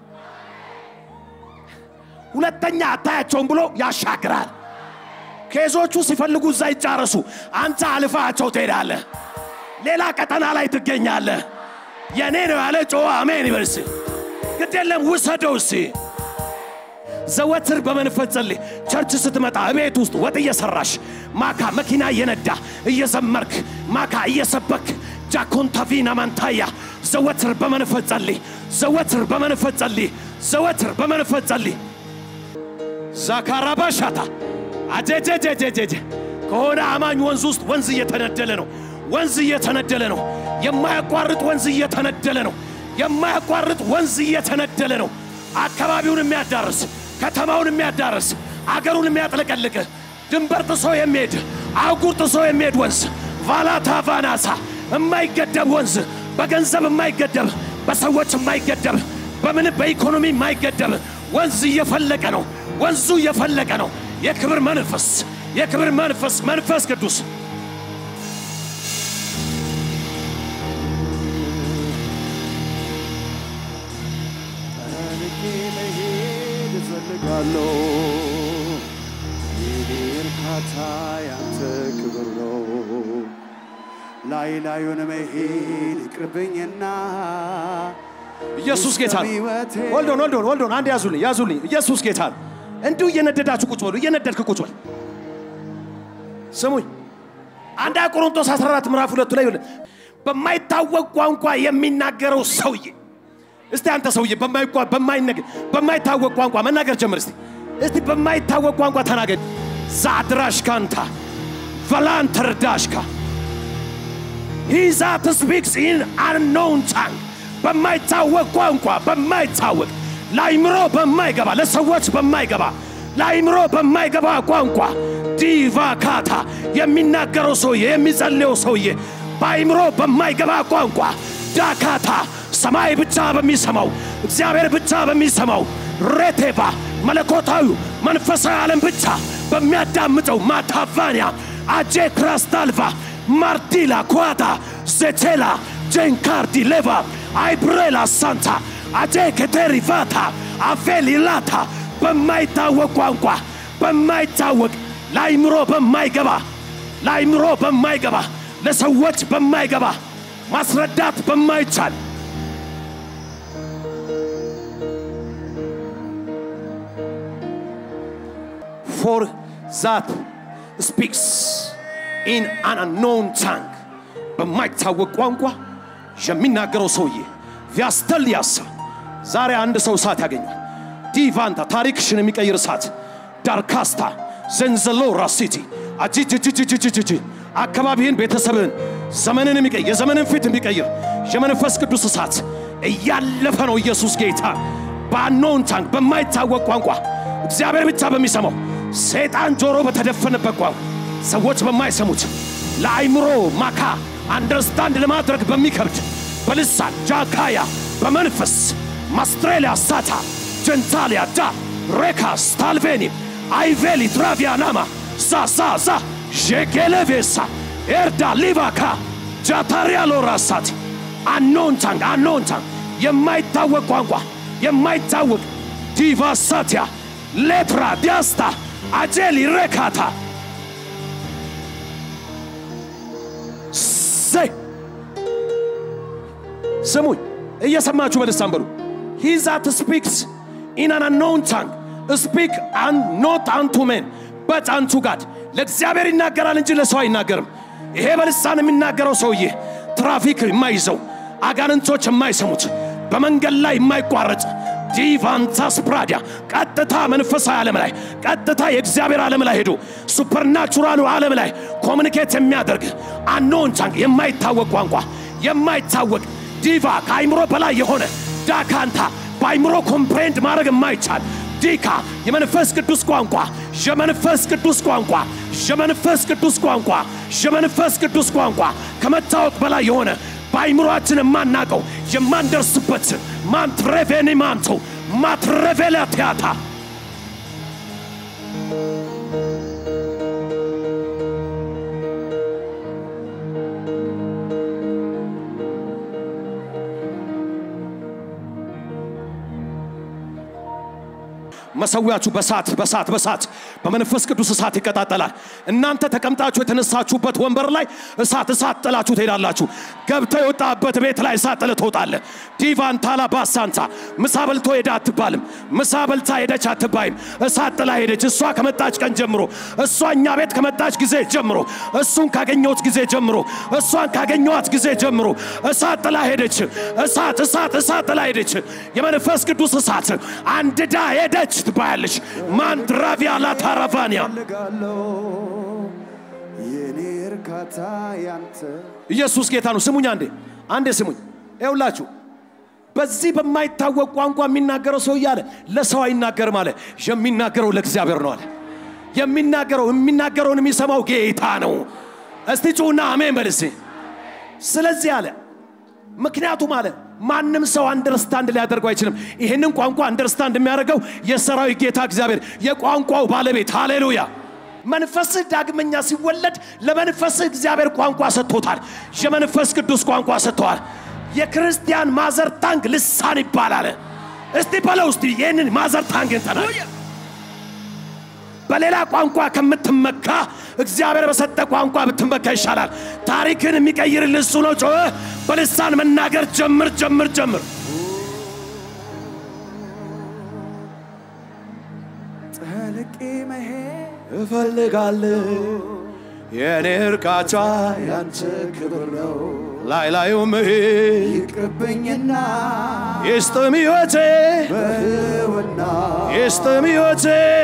ሁለተኛ አታያቸውም ብሎ ያሻግራል። ኬዞቹ ሲፈልጉ እዛ ይጫረሱ፣ አንተ አልፋቸው ትሄዳለህ። ሌላ ቀጠና ላይ ትገኛለህ። የኔ ነው ያለ ጮ አሜን ይበል እስቲ። ግድ የለም ውሰደው እስቲ። ዘወትር በመንፈስ ጸልይ። ቸርች ስትመጣ እቤት ውስጥ ወጥ እየሰራሽ ማካ መኪና እየነዳ እየዘመርክ ማካ እየሰበክ ጃኮንታቪና ማንታያ ዘወትር በመንፈስ ጸልይ። ዘወትር በመንፈስ ጸልይ። ዘወትር በመንፈስ ጸልይ። ዛካራባሻታ አጀጀጀጀጀጀ ከሆነ አማኝ ወንዝ ውስጥ ወንዝ እየተነደለ ነው። ወንዝ እየተነደለ ነው። የማያቋርጥ ወንዝ እየተነደለ ነው። የማያቋርጥ ወንዝ እየተነደለ ነው። አካባቢውን የሚያዳርስ ከተማውን የሚያዳርስ አገሩን የሚያጥለቀልቅ ድንበር ጥሶ የሚሄድ አህጉር ጥሶ የሚሄድ ወንዝ ቫላታ ቫናሳ የማይገደብ ወንዝ በገንዘብ የማይገደብ በሰዎች የማይገደብ በምን በኢኮኖሚ የማይገደብ ወንዝ እየፈለቀ ነው። ወንዙ እየፈለቀ ነው። የክብር መንፈስ የክብር መንፈስ መንፈስ ቅዱስ ጠርቄ መሄድ እፈልጋለሁ። የኔ እርካታ ያንተ ክብር ነው። ላይ ላዩን መሄድ ይቅርብኝና ኢየሱስ ጌታ ነው። ሕይወቴ ወልዶን ወልዶን ወልዶን አንድ ያዙልኝ ያዙልኝ። ኢየሱስ ጌታ ነው። እንዲሁ እየነደዳችሁ ቁጭ በሉ። እየነደድክ ቁጭ በል። ስሙኝ። አንድ ቆሮንቶስ 14 ምዕራፍ ሁለቱ ላይ ይኸውልህ፣ በማይታወቅ ቋንቋ የሚናገረው ሰውዬ እስቲ አንተ ሰውዬ በማይቋ በማይነገር በማይታወቅ ቋንቋ መናገር ጀምር እስቲ እስቲ በማይታወቅ ቋንቋ ተናገር። ዛድራሽካንታ ቫላንተርዳሽካ he that speaks in unknown tongue በማይታወቅ ቋንቋ በማይታወቅ ለአይምሮ በማይገባ ለሰዎች በማይገባ ለአይምሮ በማይገባ ቋንቋ ዲቫካታ የሚናገረው ሰውዬ የሚጸልየው ሰውዬ በአይምሮ በማይገባ ቋንቋ ዳካታ ሰማይ ብቻ በሚሰማው እግዚአብሔር ብቻ በሚሰማው ሬቴቫ መለኮታዊ መንፈሳዊ ዓለም ብቻ በሚያዳምጠው ማታቫንያ አጄ ክራስታልቫ ማርዲላ ኳታ ዜቴላ ጄንካርዲ ሌቫ አይብሬላ ሳንታ አጄ keterivata አፌሊላታ በማይታወቅ ቋንቋ በማይታወቅ ለአይምሮ በማይገባ ለአይምሮ በማይገባ ለሰዎች በማይገባ ማስረዳት በማይቻል for that speaks in an unknown tongue በማይታወቅ ቋንቋ የሚናገረው ሰውዬ ቪያስተልያሳ ዛሬ አንድ ሰው እሳት ያገኛል። ዲቫንታ ታሪክሽን የሚቀይር እሳት ዳርካስታ ዘንዘሎ ራሲቲ አጂጅጅጅጅጅጅ አካባቢህን፣ ቤተሰብህን፣ ዘመንን የሚቀይር የዘመንን ፊት የሚቀይር የመንፈስ ቅዱስ እሳት እያለፈ ነው። ኢየሱስ ጌታ በአኖን ታንክ በማይታወቅ ቋንቋ እግዚአብሔር ብቻ በሚሰማው ሰይጣን ጆሮ በተደፈነበት ቋንቋ ሰዎች በማይሰሙት ለአይምሮ ማካ አንደርስታንድ ለማድረግ በሚከብድ በልሳን ጃካያ በመንፈስ ማስትሬሊያ ሳታ ጀንታሊያ ዳ ሬካ ስታልቬኒ አይቬሊ ትራቪያናማ ዛዛዛ ዤጌሌቬሳ ኤርዳ ሊቫካ ጃታሪያሎ ራሳት አኖንታንግ አኖንታንግ የማይታወቅ ቋንቋ የማይታወቅ ዲቫሳቲያ ሌትራ ዲያስታ አጄሊ ሬካታ ዘይ ስሙኝ፣ እየሰማችሁ በልሳን በሉ። ሂ ዛት ስፒክስ ኢን አን አንኖውን ታንግ ስፒክ ኖት አንቱ ሜን በት አንቱ ጋድ። ለእግዚአብሔር ይናገራል እንጂ ለሰው አይናገርም። ይሄ በልሳን የሚናገረው ሰውዬ ትራፊክ የማይዘው አጋንንቶች የማይሰሙት በመንገድ ላይ የማይቋረጥ ዲቫንታስ ፕራዲያ ቀጥታ መንፈሳዊ ዓለም ላይ ቀጥታ የእግዚአብሔር ዓለም ላይ ሄዶ ሱፐርናቹራሉ ዓለም ላይ ኮሚኒኬት የሚያደርግ አኖን ታንግ የማይታወቅ ቋንቋ የማይታወቅ ዲቫ ከአይምሮ በላይ የሆነ ዳካንታ በአይምሮ ኮምፕሬንድ ማድረግ የማይቻል ዲካ የመንፈስ ቅዱስ ቋንቋ የመንፈስ ቅዱስ ቋንቋ የመንፈስ ቅዱስ ቋንቋ የመንፈስ ቅዱስ ቋንቋ ከመታወቅ በላይ የሆነ በአይምሮአችን የማናቀው የማንደርስበት ማንትሬቬኒ ማንቶ ማትሬቬላ ቲያታ መሰዊያችሁ በሳት በሳት በሳት በመንፈስ ቅዱስ እሳት ይቀጣጠላል። እናንተ ተቀምጣችሁ የተነሳችሁበት ወንበር ላይ እሳት እሳት ጥላችሁ ትሄዳላችሁ። ገብተህ የወጣበት ቤት ላይ እሳት ጥለህ ትወጣለህ። ዲቫን ታላ ባሳንታ ምሳ በልቶ ሄደ አትባልም። ምሳ በልታ ሄደች አትባይም። እሳት ጥላ ሄደች። እሷ ከመጣች ቀን ጀምሮ እሷ እኛ ቤት ከመጣች ጊዜ ጀምሮ እሱን ካገኘሁት ጊዜ ጀምሮ እሷን ካገኘኋት ጊዜ ጀምሮ እሳት ጥላ ሄደች። እሳት እሳት እሳት ጥላ ሄደች። የመንፈስ ቅዱስ እሳት አንድዳ ሄደች ትባያለች። ማንድራቪያ ላታራቫኒያ ፈልጋለሁ የኔ እርካታ ያንተ ኢየሱስ ጌታ ነው። ስሙኝ አንዴ አንዴ ስሙኝ። ይኸውላችሁ በዚህ በማይታወቅ ቋንቋ የሚናገረው ሰው እያለ ለሰው አይናገርም አለ። የሚናገረው ለእግዚአብሔር ነው አለ። የሚናገረው የሚናገረውን የሚሰማው ጌታ ነው። እስቲ ጩና አሜን በል እስቲ። ስለዚህ አለ ምክንያቱም አለ ማንም ሰው አንደርስታንድ ሊያደርገው አይችልም። ይህንን ቋንቋ አንደርስታንድ የሚያደርገው የሰራዊት ጌታ እግዚአብሔር የቋንቋው ባለቤት ሃሌሉያ። መንፈስህ ዳግመኛ ሲወለድ ለመንፈስህ እግዚአብሔር ቋንቋ ሰጥቶታል። የመንፈስ ቅዱስ ቋንቋ ሰጥተዋል። የክርስቲያን ማዘር ታንግ ልሳን ይባላል። እስቲ በለው እስቲ ይህንን ማዘር ታንግን ተናገር። በሌላ ቋንቋ ከምትመካ እግዚአብሔር በሰጠ ቋንቋ ብትመካ ይሻላል። ታሪክን የሚቀይርልህ እሱ ነው። ጮህ በልሳን መናገር ጀምር ጀምር ጀምር። ጠልቄ መሄድ እፈልጋለሁ የእኔ እርካታ ያንተ ክብር ነው ላይ ላዩ መሄድ ይቅርብኝና ይስጥም ሕይወቴ በህውና ይስጥም ሕይወቴ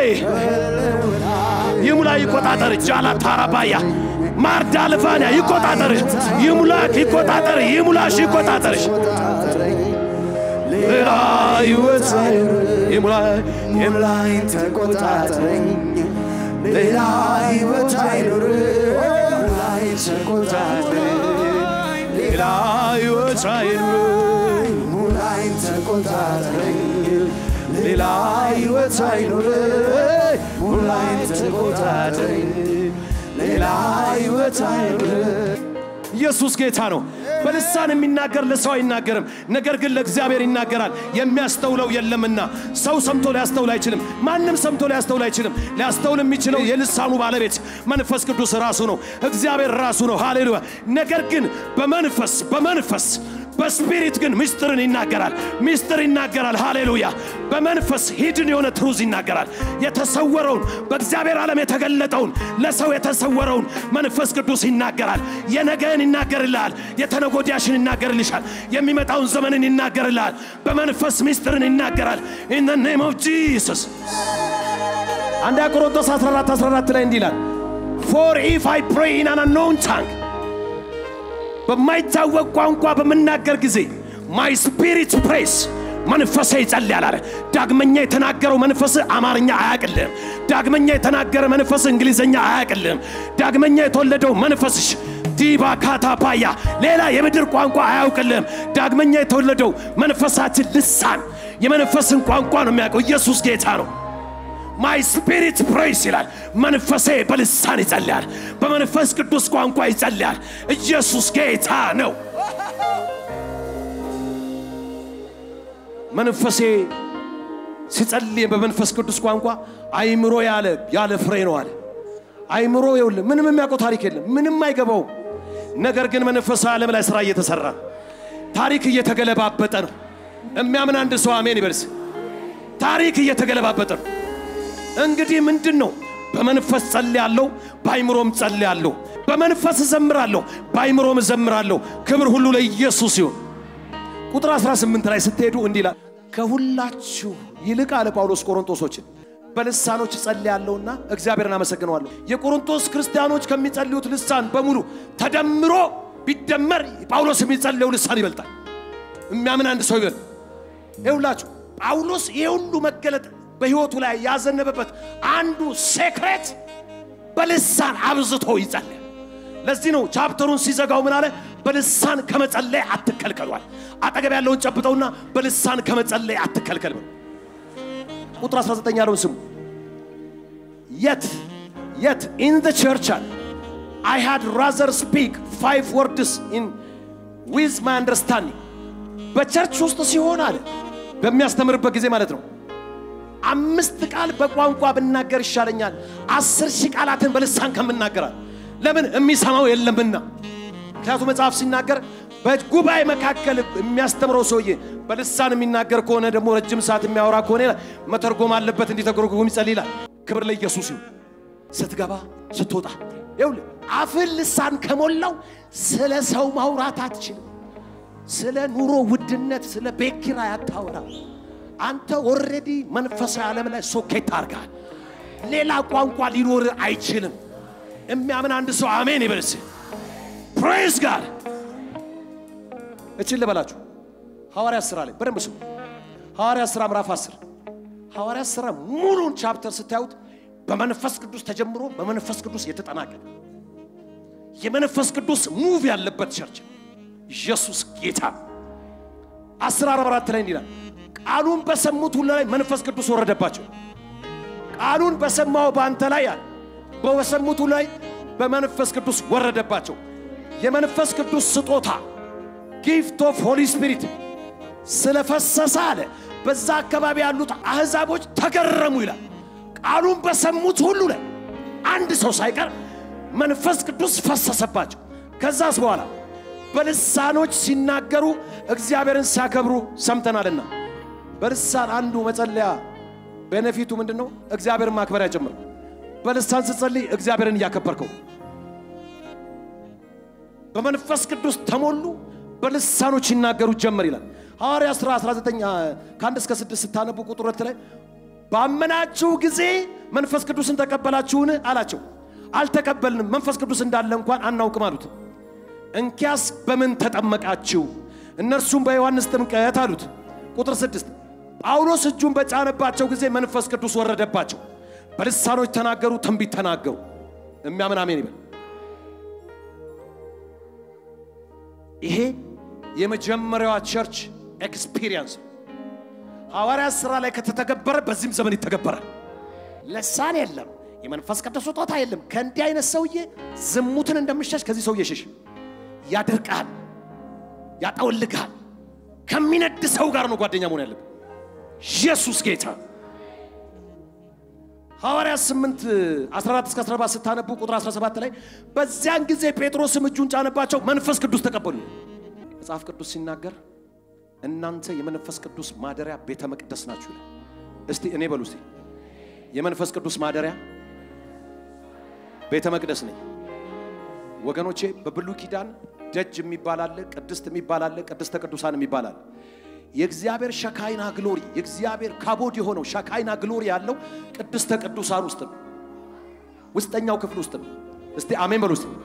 ይሙላ ይቆጣጠር ጃላ ታራባያ ማርዳ ልፋንያ ይቆጣጠር ይሙላክ ይቆጣጠር ይሙላሽ ይቆጣጠርሽ ተቆጣጠረኝ ሌላ ሕይወት ይሙላ ሙላኝ ተቆጣጠረኝ ሌላ ህይወት አይኑር ሙላኝ ተቆጣጠረኝ ሌላ ሕይወት አይኑር ሙላኝ ተቆጣጠረኝ ሌላ ህይወት አይኑር ሙላኝ ተቆጣጠረኝ ሌላ ህይወት አይኑር ኢየሱስ ጌታ ነው። በልሳን የሚናገር ለሰው አይናገርም፣ ነገር ግን ለእግዚአብሔር ይናገራል። የሚያስተውለው የለምና ሰው ሰምቶ ሊያስተውል አይችልም። ማንም ሰምቶ ሊያስተውል አይችልም። ሊያስተውል የሚችለው የልሳኑ ባለቤት መንፈስ ቅዱስ ራሱ ነው፣ እግዚአብሔር ራሱ ነው። ሃሌሉያ። ነገር ግን በመንፈስ በመንፈስ በስፒሪት ግን ምስጢርን ይናገራል። ምስጢር ይናገራል። ሃሌሉያ። በመንፈስ ሂድን የሆነ ትሩዝ ይናገራል። የተሰወረውን በእግዚአብሔር ዓለም የተገለጠውን ለሰው የተሰወረውን መንፈስ ቅዱስ ይናገራል። የነገን ይናገርልሃል። የተነጎዳሽን ይናገርልሻል። የሚመጣውን ዘመንን ይናገርልሃል። በመንፈስ ምስጢርን ይናገራል። ኢን ዘ ኔም ኦፍ ጂሰስ አንደኛ ቆሮንቶስ 14 14 ላይ እንዲህ ይላል ፎር ኢፍ አይ ፕሬይ ኢን አን አንኖውን ታንግ በማይታወቅ ቋንቋ በምናገር ጊዜ ማይ ስፒሪት ፕሬስ መንፈሴ ይጸልያል አለ። ዳግመኛ የተናገረው መንፈስ አማርኛ አያቅልህም። ዳግመኛ የተናገረ መንፈስ እንግሊዝኛ አያቅልህም። ዳግመኛ የተወለደው መንፈስሽ ዲባ ካታፓያ ሌላ የምድር ቋንቋ አያውቅልህም። ዳግመኛ የተወለደው መንፈሳችን ልሳን የመንፈስን ቋንቋ ነው የሚያውቀው። ኢየሱስ ጌታ ነው። ማይ ስፒሪት ፕሬይስ ይላል። መንፈሴ በልሳን ይጸልያል፣ በመንፈስ ቅዱስ ቋንቋ ይጸልያል። ኢየሱስ ጌታ ነው። መንፈሴ ሲጸልይ በመንፈስ ቅዱስ ቋንቋ አይምሮ ያለ ያለ ፍሬ ነው አለ። አይምሮ ይውል ምንም የሚያውቀው ታሪክ የለም፣ ምንም አይገባውም። ነገር ግን መንፈሳዊ ዓለም ላይ ስራ እየተሰራ ነው። ታሪክ እየተገለባበጠ ነው። የሚያምን አንድ ሰው አሜን ይበልስ። ታሪክ እየተገለባበጠ ነው። እንግዲህ ምንድን ነው? በመንፈስ ጸልያለሁ፣ በአይምሮም ጸልያለሁ። በመንፈስ እዘምራለሁ፣ በአይምሮም እዘምራለሁ። ክብር ሁሉ ለኢየሱስ ይሁን። ቁጥር 18 ላይ ስትሄዱ እንዲህ ይላል፣ ከሁላችሁ ይልቅ አለ ጳውሎስ ቆሮንቶሶችን በልሳኖች እጸልያለሁና እግዚአብሔርን አመሰግነዋለሁ። የቆሮንቶስ ክርስቲያኖች ከሚጸልዩት ልሳን በሙሉ ተደምሮ ቢደመር ጳውሎስ የሚጸልየው ልሳን ይበልጣል። የሚያምን አንድ ሰው ይበል። ይውላችሁ ጳውሎስ ይህ ሁሉ መገለጥ በሕይወቱ ላይ ያዘነበበት አንዱ ሴክሬት በልሳን አብዝቶ ይጸልያል። ለዚህ ነው ቻፕተሩን ሲዘጋው ምን አለ? በልሳን ከመጸለይ አትከልከሏል። አጠገብ ያለውን ጨብጠውና በልሳን ከመጸለይ አትከልከል በሉ። ቁጥር 19 ያለውን ስሙ። የት የት ኢን ዘ ቸርች አለ አይ ሃድ ራዘር ስፒክ ፋይቭ ወርድስ ኢን ዊዝ ማይ አንደርስታንዲንግ በቸርች ውስጥ ሲሆን አለ በሚያስተምርበት ጊዜ ማለት ነው አምስት ቃል በቋንቋ ብናገር ይሻለኛል አስር ሺህ ቃላትን በልሳን ከምናገራል። ለምን የሚሰማው የለምና። ምክንያቱም መጽሐፍ ሲናገር በጉባኤ መካከል የሚያስተምረው ሰውዬ በልሳን የሚናገር ከሆነ ደግሞ ረጅም ሰዓት የሚያወራ ከሆነ ይላል መተርጎም አለበት እንዲተርጎም ይጸልይ ይላል። ክብር ለኢየሱስ ይሁን። ስትገባ ስትወጣ ይኸውልህ አፍን ልሳን ከሞላው ስለ ሰው ማውራት አትችልም። ስለ ኑሮ ውድነት፣ ስለ ቤት ኪራይ አታወራም። አንተ ኦልሬዲ መንፈሳዊ ዓለም ላይ ሶኬት አድርገሃል። ሌላ ቋንቋ ሊኖር አይችልም። የሚያምን አንድ ሰው አሜን ይበልስ። ፕሬዝ ጋድ እችን ልበላችሁ ሐዋርያት ሥራ ላይ በደንብ ስሙ። ሐዋርያት ሥራ ምዕራፍ 10 ሐዋርያት ሥራ ሙሉን ቻፕተር ስታዩት በመንፈስ ቅዱስ ተጀምሮ በመንፈስ ቅዱስ የተጠናቀቀ የመንፈስ ቅዱስ ሙቭ ያለበት ቸርች ኢየሱስ ጌታ አስር አርባ አራት ላይ እንዲላል ቃሉን በሰሙት ሁሉ ላይ መንፈስ ቅዱስ ወረደባቸው። ቃሉን በሰማው በአንተ ላይ አለ በሰሙት ሁሉ ላይ በመንፈስ ቅዱስ ወረደባቸው። የመንፈስ ቅዱስ ስጦታ ጊፍት ኦፍ ሆሊ ስፒሪት ስለፈሰሰ አለ በዛ አካባቢ ያሉት አሕዛቦች ተገረሙ ይላል። ቃሉን በሰሙት ሁሉ ላይ አንድ ሰው ሳይቀር መንፈስ ቅዱስ ፈሰሰባቸው። ከዛስ በኋላ በልሳኖች ሲናገሩ እግዚአብሔርን ሲያከብሩ ሰምተናልና። በልሳን አንዱ መጸለያ ቤነፊቱ ምንድን ነው? እግዚአብሔርን ማክበሪያ ጭምር። በልሳን ስትጸልይ እግዚአብሔርን እያከበርከው በመንፈስ ቅዱስ ተሞሉ፣ በልሳኖች ይናገሩ ጀመር ይላል ሐዋርያ ሥራ 19 ከአንድ እስከ ስድስት ስታነቡ ቁጥር ሁለት ላይ ባመናችሁ ጊዜ መንፈስ ቅዱስን ተቀበላችሁን አላቸው። አልተቀበልንም፣ መንፈስ ቅዱስ እንዳለ እንኳን አናውቅም አሉት። እንኪያስ በምን ተጠመቃችሁ? እነርሱም በዮሐንስ ጥምቀት አሉት። ቁጥር ስድስት ጳውሎስ እጁን በጫነባቸው ጊዜ መንፈስ ቅዱስ ወረደባቸው፣ በልሳኖች ተናገሩ፣ ትንቢት ተናገሩ። የሚያምን አሜን ይበል። ይሄ የመጀመሪያዋ ቸርች ኤክስፒሪየንስ ሐዋርያት ሥራ ላይ ከተተገበረ በዚህም ዘመን ይተገበራል። ለሳን የለም፣ የመንፈስ ቅዱስ ስጦታ የለም። ከእንዲህ አይነት ሰውዬ ዝሙትን እንደምሸሽ ከዚህ ሰውዬ ሽሽ። ያደርቃል፣ ያጠወልግሃል። ከሚነድ ሰው ጋር ነው ጓደኛ መሆን ያለብን። ኢየሱስ ጌታ ሐዋርያት 8 14 እስከ 17 ስታነቡ ቁጥር 17 ላይ በዚያን ጊዜ ጴጥሮስም እጁን ጫነባቸው፣ መንፈስ ቅዱስ ተቀበሉ። መጽሐፍ ቅዱስ ሲናገር እናንተ የመንፈስ ቅዱስ ማደሪያ ቤተ መቅደስ ናችሁ ይላል። እስቲ እኔ በሉ እስቲ የመንፈስ ቅዱስ ማደሪያ ቤተ መቅደስ ነኝ። ወገኖቼ በብሉይ ኪዳን ደጅ የሚባል አለ፣ ቅድስት የሚባል አለ፣ ቅድስተ ቅዱሳን የሚባል አለ። የእግዚአብሔር ሸካይና ግሎሪ የእግዚአብሔር ካቦድ የሆነው ሸካይና ግሎሪ ያለው ቅድስተ ቅዱሳን ውስጥ ነው፣ ውስጠኛው ክፍል ውስጥ ነው። እስቲ አሜን በሉ እስቲ።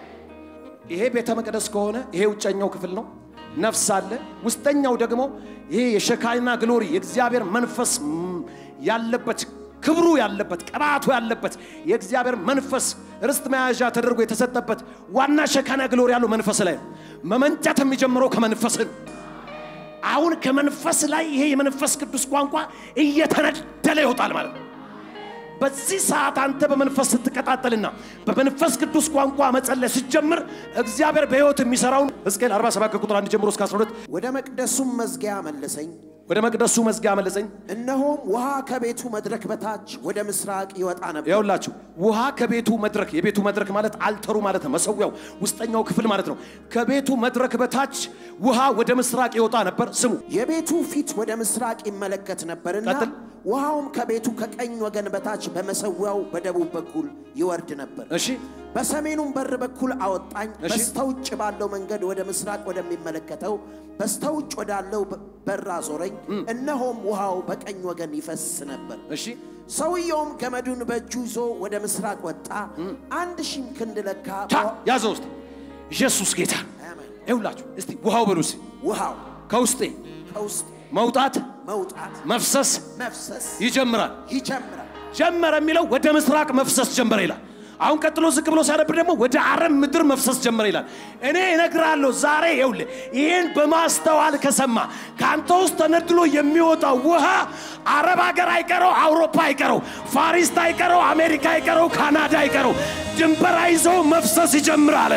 ይሄ ቤተ መቅደስ ከሆነ ይሄ ውጨኛው ክፍል ነው። ነፍስ አለ። ውስጠኛው ደግሞ ይሄ የሸካይና ግሎሪ የእግዚአብሔር መንፈስ ያለበት ክብሩ ያለበት ቅባቱ ያለበት የእግዚአብሔር መንፈስ ርስት መያዣ ተደርጎ የተሰጠበት ዋና ሸካና ግሎሪ ያለው መንፈስ ላይ ነው። መመንጨት የሚጀምረው ከመንፈስ ነው። አሁን ከመንፈስ ላይ ይሄ የመንፈስ ቅዱስ ቋንቋ እየተነደለ ይወጣል ማለት ነው። በዚህ ሰዓት አንተ በመንፈስ ስትቀጣጠልና በመንፈስ ቅዱስ ቋንቋ መጸለይ ስትጀምር እግዚአብሔር በሕይወት የሚሰራውን ሕዝቅኤል 47 ከቁጥር 1 ጀምሮ እስከ 12 ወደ መቅደሱም መዝጊያ መለሰኝ። ወደ መቅደሱ መዝጊያ መለሰኝ። እነሆም ውሃ ከቤቱ መድረክ በታች ወደ ምስራቅ ይወጣ ነበር። ያውላችሁ ውሃ ከቤቱ መድረክ የቤቱ መድረክ ማለት አልተሩ ማለት ነው። መሰዊያው ውስጠኛው ክፍል ማለት ነው። ከቤቱ መድረክ በታች ውሃ ወደ ምስራቅ ይወጣ ነበር። ስሙ የቤቱ ፊት ወደ ምስራቅ ይመለከት ነበርና ቀጥል። ውሃውም ከቤቱ ከቀኝ ወገን በታች በመሰዊያው በደቡብ በኩል ይወርድ ነበር። እሺ በሰሜኑም በር በኩል አወጣኝ። እሺ። በስተውጭ ባለው መንገድ ወደ ምስራቅ ወደሚመለከተው በስተውጭ ወዳለው በ- በር አዞረኝ። እነሆም ውሃው በቀኝ ወገን ይፈስ ነበር። እሺ ሰውየውም ገመዱን በእጁ ይዞ ወደ ምስራቅ ወጣ። አንድ ሺህም ክንድ ለካ። ታ ያዘው ውስጥ ኢየሱስ ጌታ አሜን። ይውላችሁ እስቲ ውሃው በሉ እስቲ ውሃው ከውስጤ ከውስጥ መውጣት መውጣት መፍሰስ መፍሰስ ይጀምራል። ይጀምራል። ጀመረ የሚለው ወደ ምስራቅ መፍሰስ ጀመረ ይላል። አሁን ቀጥሎ ዝቅ ብሎ ሲያነብ ደግሞ ወደ አረብ ምድር መፍሰስ ጀመረ ይላል። እኔ እነግራለሁ ዛሬ ይኸውልህ ይህን በማስተዋል ከሰማ ከአንተ ውስጥ ተነድሎ የሚወጣው ውሃ አረብ ሀገር አይቀረው፣ አውሮፓ አይቀረው፣ ፋሪስት አይቀረው፣ አሜሪካ አይቀረው፣ ካናዳ አይቀረው፣ ድንበር አይዘው መፍሰስ ይጀምራል።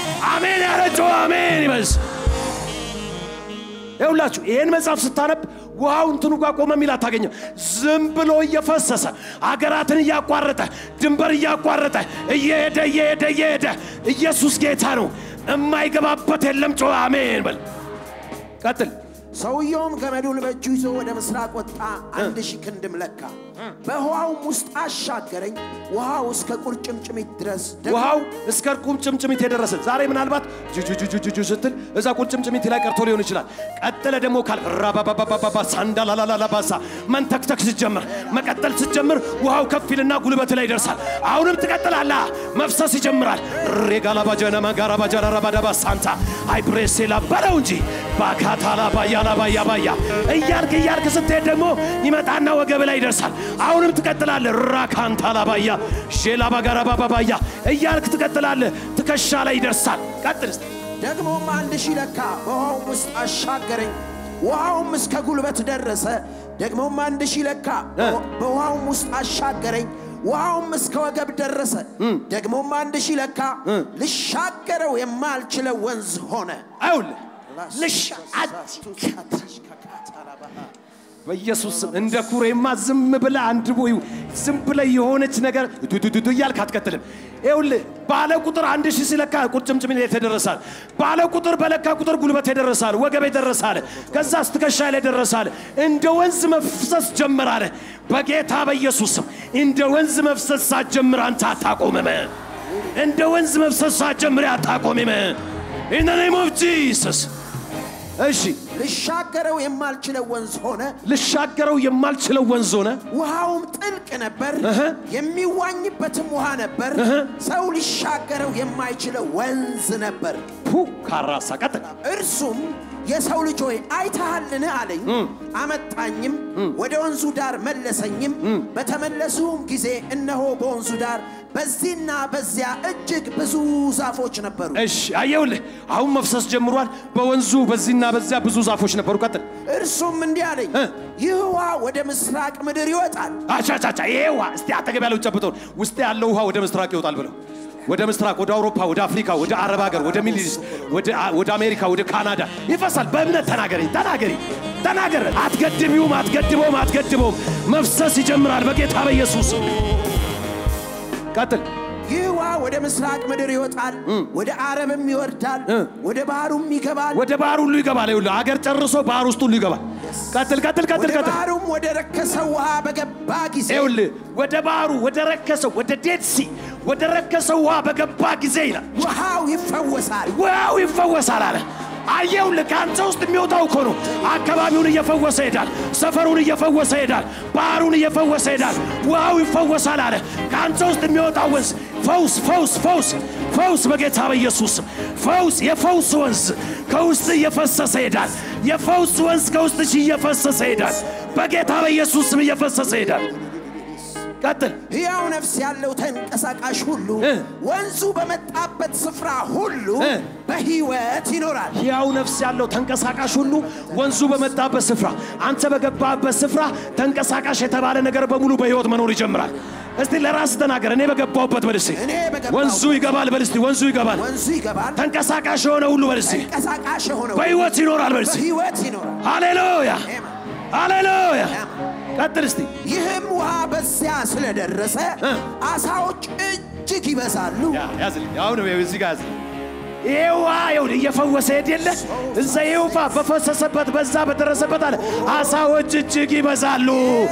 አሜን ያለችው አሜን ይበዝ። ይኸውላችሁ ይህን መጽሐፍ ስታነብ ውሃው እንትኑ ጋር ቆመ የሚል አታገኘም። ዝም ብሎ እየፈሰሰ አገራትን እያቋረጠ ድንበር እያቋረጠ እየሄደ እየሄደ እየሄደ ኢየሱስ ጌታ ነው። የማይገባበት የለም። ጮ አሜን በል። ቀጥል። ሰውየውም ገመዱን በእጁ ይዞ ወደ ምስራቅ ወጣ፣ አንድ ሺህ ክንድም ለካ። በውሃውም ውስጥ አሻገረኝ፣ ውሃው እስከ ቁርጭምጭሚት ድረስ ደግሞ ውሃው እስከ ቁርጭምጭሚት የደረሰ ዛሬ ምናልባት ጁጁጁጁጁ ስትል እዛ ቁርጭምጭሚት ላይ ቀርቶ ሊሆን ይችላል። ቀጥለ ደግሞ ካል ራባባባባባ ሳንዳላላላባሳ መንተክተክ ስትጀምር መቀጠል ስትጀምር ውሃው ከፍ ይልና ጉልበት ላይ ይደርሳል። አሁንም ትቀጥላላ፣ መፍሰስ ይጀምራል። ሬጋላባጀነማ ጋራባጃራራባዳባ ሳንታ አይብሬሴላ በለው እንጂ ባካታላ ባያላ ባያ ባያ እያልክ እያልክ ስትሄድ ደግሞ ይመጣና ወገብ ላይ ይደርሳል። አሁንም ትቀጥላለ ራካንታላ ባያ ሼላ ባጋራባባባያ እያልክ ትቀጥላለ። ትከሻ ላይ ይደርሳል። ቀጥል እስቲ። ደግሞም አንድ ሺህ ለካ፣ በውሃውም ውስጥ አሻገረኝ፣ ውሃውም እስከ ጉልበት ደረሰ። ደግሞም አንድ ሺህ ለካ፣ በውሃውም ውስጥ አሻገረኝ፣ ውሃውም እስከ ወገብ ደረሰ። ደግሞም አንድ ሺህ ለካ፣ ልሻገረው የማልችለው ወንዝ ሆነ። አይውልህ ልሽ በኢየሱስ ስም እንደ ኩሬማ ዝም ብለ አንድ ቦይ ዝም ብለ የሆነች ነገር ዱዱዱዱ እያልክ አትቀጥልም። ይኸውልህ ባለ ቁጥር አንድ ሺህ ሲለካ ቁርጭምጭሚት የተደረሳል። ባለ ቁጥር በለካ ቁጥር ጉልበት የደረሳል፣ ወገብ የደረሳል፣ ከዛ ስትከሻ ላይ ደረሳል። እንደ ወንዝ መፍሰስ ጀምራለ። በጌታ በኢየሱስ ስም እንደ ወንዝ መፍሰስ ሳትጀምር አንተ አታቆምም። እንደ ወንዝ መፍሰስ ሳትጀምር አታቆምም። ኢን ዘ ኔም ኦፍ ጂሰስ እሺ ልሻገረው የማልችለው ወንዝ ሆነ። ልሻገረው የማልችለው ወንዝ ሆነ። ውሃውም ጥልቅ ነበር፣ የሚዋኝበትም ውሃ ነበር። ሰው ሊሻገረው የማይችለው ወንዝ ነበር። ፑ ካራሳ ቀጥል። እርሱም የሰው ልጅ ሆይ አይተሃልን አለኝ። አመጣኝም፣ ወደ ወንዙ ዳር መለሰኝም። በተመለሱም ጊዜ እነሆ በወንዙ ዳር በዚህና በዚያ እጅግ ብዙ ዛፎች ነበሩ። እሺ አየውልህ፣ አሁን መፍሰስ ጀምሯል። በወንዙ በዚህና በዚያ ብዙ ዛፎች ነበሩ። ቀጥል። እርሱም እንዲህ አለኝ፣ እ? ይህ ውሃ ወደ ምስራቅ ምድር ይወጣል። አቻቻቻ ይሄ ውሃ እስቲ አጠገብ ያለው ጨብጠውን ውስጥ ያለው ውሃ ወደ ምስራቅ ይወጣል ብለው ወደ ምስራቅ፣ ወደ አውሮፓ፣ ወደ አፍሪካ፣ ወደ አረብ ሀገር፣ ወደ ሚድል ኢስት፣ ወደ ወደ አሜሪካ፣ ወደ ካናዳ ይፈሳል። በእምነት ተናገሪ፣ ተናገሪ፣ ተናገር። አትገድቢውም፣ አትገድበውም፣ አትገድበውም። መፍሰስ ይጀምራል በጌታ በኢየሱስ ቀጥል። ይህ ውሃ ወደ ምስራቅ ምድር ይወጣል፣ ወደ አረብም ይወርዳል፣ እ? ወደ ባህሩም ይገባል። ወደ ባህር ሁሉ ይገባል። ይኸውልህ አገር ጨርሶ ባህር ውስጥ ሁሉ ይገባል። ቀጥል፣ ቀጥል፣ ቀጥል፣ ወደ ቀጥል። ባህሩም ወደ ረከሰው ውሃ በገባ ጊዜ ይኸውልህ ወደ ባህሩ ወደ ረከሰው ወደ ዴድሲ ወደ ረከሰው ውሃ በገባ ጊዜ ይላል ውሃው ይፈወሳል። ውሃው ይፈወሳል አለ። አየውልህ ከአንተ ውስጥ የሚወጣው እኮ ነው። አካባቢውን እየፈወሰ ይሄዳል። ሰፈሩን እየፈወሰ ይሄዳል። ባህሩን እየፈወሰ ይሄዳል። ውሃው ይፈወሳል አለ። ከአንተ ውስጥ የሚወጣው ወንዝ ፈውስ፣ ፈውስ፣ ፈውስ፣ ፈውስ በጌታ በኢየሱስ ስም ፈውስ፣ የፈውስ ወንዝ ከውስጥ እየፈሰሰ ይሄዳል። የፈውስ ወንዝ ከውስጥሽ እየፈሰሰ ይሄዳል። በጌታ በኢየሱስ ስም እየፈሰሰ ይሄዳል። ቀጥል። ሕያው ነፍስ ያለው ተንቀሳቃሽ ሁሉ እ? ወንዙ በመጣበት ስፍራ ሁሉ እ? በሕይወት ይኖራል። ሕያው ነፍስ ያለው ተንቀሳቃሽ ሁሉ ወንዙ በመጣበት ስፍራ፣ አንተ በገባበት ስፍራ ተንቀሳቃሽ የተባለ ነገር በሙሉ በሕይወት መኖር ይጀምራል። እስቲ ለራስ ተናገር። እኔ በገባሁበት በል እስቲ። እኔ በገባሁበት ወንዙ ይገባል በል እስቲ። ወንዙ ይገባል። ወንዙ ይገባል። ተንቀሳቃሽ የሆነ ሁሉ በል እስቲ። ተንቀሳቃሽ የሆነው በሕይወት ይኖራል በል እስቲ። በሕይወት ይኖራል። ሃሌሉያ አሜን። ሃሌሉያ። ቀጥል እስቲ። ይህም ውሃ በዚያ ስለደረሰ እ? አሳዎች እጅግ ይበዛሉ። ያ ያዝልኝ። አሁን እዚህ ጋር ያዝልኝ። ይሄ ውሃ ይኸውልህ እየፈወሰ ሄድ የለ እዛ ይሄ ውሃ በፈሰሰበት በዛ በደረሰበት አለ አሳዎች እጅግ ይበዛሉ።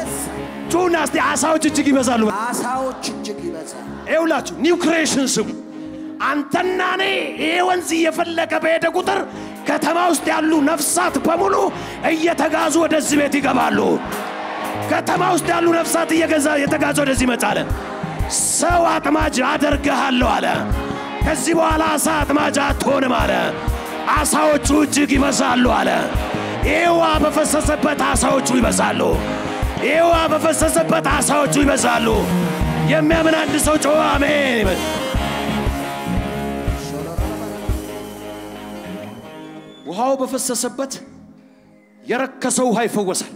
ጩና እስቲ አሳዎች እጅግ ይበዛሉ። አሳዎች እጅግ ይበዛሉ። ይኸውላችሁ ኒው ክሬሽን ስሙ። አንተና እኔ ይሄ ወንዝ እየፈለቀ በሄደ ቁጥር ከተማ ውስጥ ያሉ ነፍሳት በሙሉ እየተጋዙ ወደዚህ ቤት ይገባሉ። ከተማ ውስጥ ያሉ ነፍሳት እየገዛ እየተጋዙ ወደዚህ ይመጣል። ሰው አጥማጅ አደርግሃለሁ አለ። ከዚህ በኋላ አሳ አጥማጅ አትሆንም አለ። አሳዎቹ እጅግ ይበዛሉ አለ። ይህ ውሃ በፈሰሰበት አሳዎቹ ይበዛሉ። ይህ ውሃ በፈሰሰበት አሳዎቹ ይበዛሉ። የሚያምን አንድ ሰው ጮኸ አሜን ይበል። ውሃው በፈሰሰበት የረከሰው ውሃ ይፈወሳል።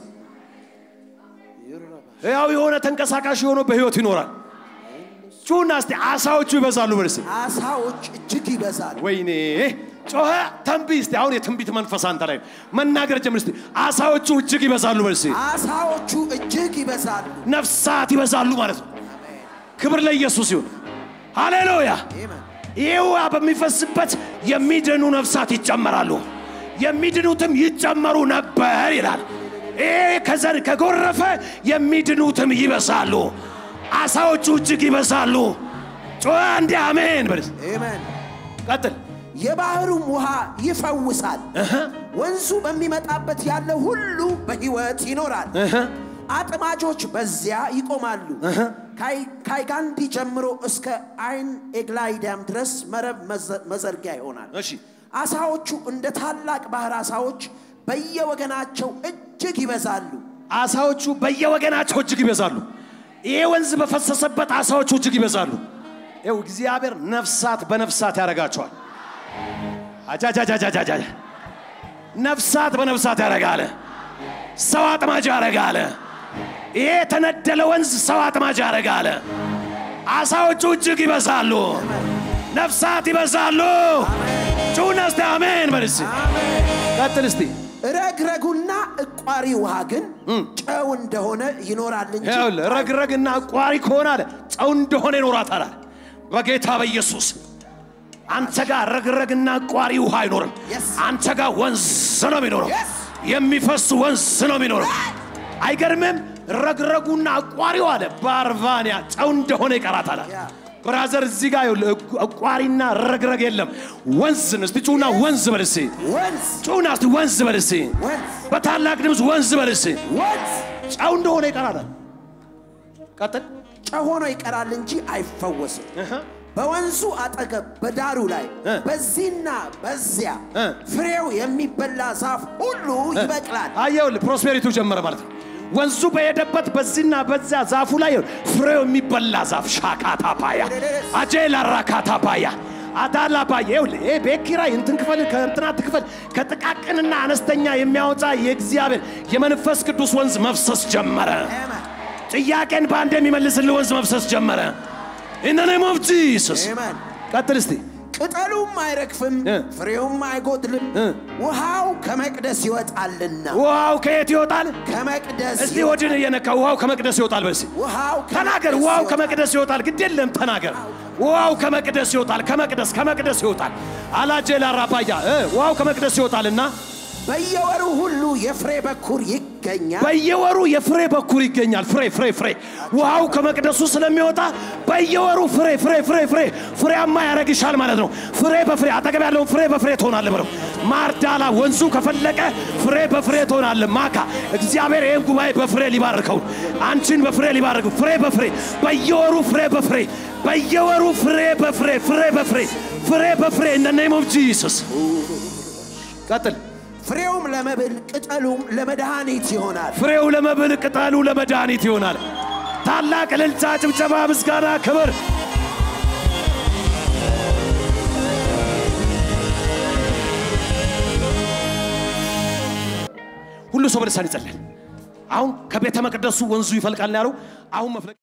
ያው የሆነ ተንቀሳቃሽ የሆነ በሕይወት ይኖራል። ጩና እስቲ አሳዎቹ ይበዛሉ በል እስቲ። አሳዎች እጅግ ይበዛሉ። ወይኔ ጮኸ ተንብይ እስቲ አሁን የትንቢት መንፈስ አንተ ላይ ነው። መናገር ጀምር እስቲ አሳዎቹ እጅግ ይበዛሉ በል እስቲ አሳዎቹ እጅግ ይበዛሉ። ነፍሳት ይበዛሉ ማለት ነው ክብር ለኢየሱስ ይሁን ሃሌሉያ አሜን። ይህ ውሃ በሚፈስበት የሚድኑ ነፍሳት ይጨመራሉ የሚድኑትም ይጨመሩ ነበር ይላል ይህ ከዘር ከጎረፈ የሚድኑትም ይበዛሉ አሳዎቹ እጅግ ይበዛሉ ጮኸ እንዲህ አሜን በል አሜን። ቀጥል የባህሩም ውሃ ይፈውሳል። ወንዙ በሚመጣበት ያለ ሁሉ በሕይወት ይኖራል። አጥማጆች በዚያ ይቆማሉ። ካይ- ካይጋንዲ ጀምሮ እስከ አይን ኤግላይዳም ድረስ መረብ መዘ- መዘርጊያ ይሆናል። እሺ አሳዎቹ እንደ ታላቅ ባህር አሳዎች በየወገናቸው እጅግ ይበዛሉ። አሳዎቹ በየወገናቸው እጅግ ይበዛሉ ይሄ ወንዝ በፈሰሰበት አሳዎቹ እጅግ ይበዛሉ ይው እግዚአብሔር ነፍሳት በነፍሳት ያደርጋቸዋል አጃጃጃጃጃጃ ነፍሳት በነፍሳት ያደርጋለ ሰው አጥማጅ ያደርጋለ ይሄ የተነደለ ወንዝ ሰው አጥማጅ ያደርጋለ አሳዎቹ እጅግ ይበዛሉ ነፍሳት ይበዛሉ ጩና እስቲ አሜን በል እስቲ ቀጥል እስቲ ረግረጉና እቋሪ ውሃ ግን ጨው እንደሆነ ይኖራል እንጂ ይኸውልህ ረግረግና አቋሪ ከሆነ አለ ጨው እንደሆነ ይኖራታል አለ በጌታ በኢየሱስ አንተ ጋር ረግረግና አቋሪ ውሃ አይኖርም Yes. አንተ ጋር ወንዝ ነው የሚኖረው Yes. የሚፈስ ወንዝ ነው የሚኖረው አይገርምም ረግረጉና አቋሪው አለ ባርቫንያ ጨው እንደሆነ ይቀራታል አለ Yeah. ብራዘር እዚህ ጋር ይኸውልህ አቋሪና ረግረግ የለም ወንዝ ነው እስቲ ጩና ወንዝ በል እስቲ ወንዝ ጩና እስቲ ወንዝ በል እስቲ ወንዝ በታላቅ ድምፅ ወንዝ በል እስቲ ወንዝ ጨው እንደሆነ ይቀራል ቀጥል ጨው ሆኖ ይቀራል እንጂ አይፈወስም። በወንዙ አጠገብ በዳሩ ላይ እ። በዚህና በዚያ እ። ፍሬው የሚበላ ዛፍ ሁሉ ይበቅላል። አየውል ፕሮስፔሪቲው ጀመረ ማለት ነው ወንዙ በሄደበት በዚህና በዚያ ዛፉ ላይ ፍሬው የሚበላ ዛፍ ሻካታ ፓያ አጄላ ራካታ ፓያ አዳላ ፓያ ይውል ይሄ ቤት ኪራይ እንትን ክፈል ከእንትና ትክፈል ከጥቃቅንና አነስተኛ የሚያወጣ የእግዚአብሔር የመንፈስ ቅዱስ ወንዝ መፍሰስ ጀመረ አሜን። ጥያቄን በአንድ የሚመልስልህ ወንዝ መፍሰስ ጀመረ ኢን ኔም ኦፍ ጂሰስ አሜን። ቀጥል እስቲ ቅጠሉም አይረግፍም፣ እ። ፍሬውም አይጎድልም። እ። ውሃው ከመቅደስ ይወጣልና ውሃው ከየት ይወጣል ከመቅደስ እስቲ ወድን እየነካ ውሃው ከመቅደስ ይወጣል በሲ ውሃው ተናገር ከመቅደስ ውሃው ይወጣል። ከመቅደስ ይወጣል ግድ የለም ተናገር ውሃው ከመቅደስ ይወጣል ከመቅደስ ከመቅደስ ይወጣል አላጄላ ራባያ እ ውሃው ከመቅደስ ይወጣልና በየወሩ ሁሉ የፍሬ በኩር ይገኛል። በየወሩ የፍሬ በኩር ይገኛል ፍሬ ፍሬ ፍሬ ውሃው ከመቅደሱ ስለሚወጣ በየወሩ ፍሬ ፍሬ ፍሬ ፍሬ ፍሬያማ ያደርግሻል ማለት ነው ፍሬ በፍሬ አጠገብ ያለውን ፍሬ በፍሬ ትሆናለ ብለው ማርዳላ ወንዙ ከፈለቀ ፍሬ በፍሬ ትሆናለ ማካ እግዚአብሔር ይህን ጉባኤ በፍሬ ሊባርከው አንቺን በፍሬ ሊባርከው ፍሬ በፍሬ በየወሩ ፍሬ በፍሬ በየወሩ ፍሬ በፍሬ ፍሬ በፍሬ ፍሬ በፍሬ ኢን ኔም ኦፍ ጂሰስ ቀጥል ፍሬውም ለመብል ቅጠሉም ለመድኃኒት ይሆናል። ፍሬው ለመብል ቅጠሉ ለመድኃኒት ይሆናል። ታላቅ እልልታ፣ ጭብጨባ፣ ምስጋና፣ ክብር ሁሉ ሰው በልሳን ይጸልያል። አሁን ከቤተ መቅደሱ ወንዙ ይፈልቃል ነው ያለው። አሁን መፍለቅ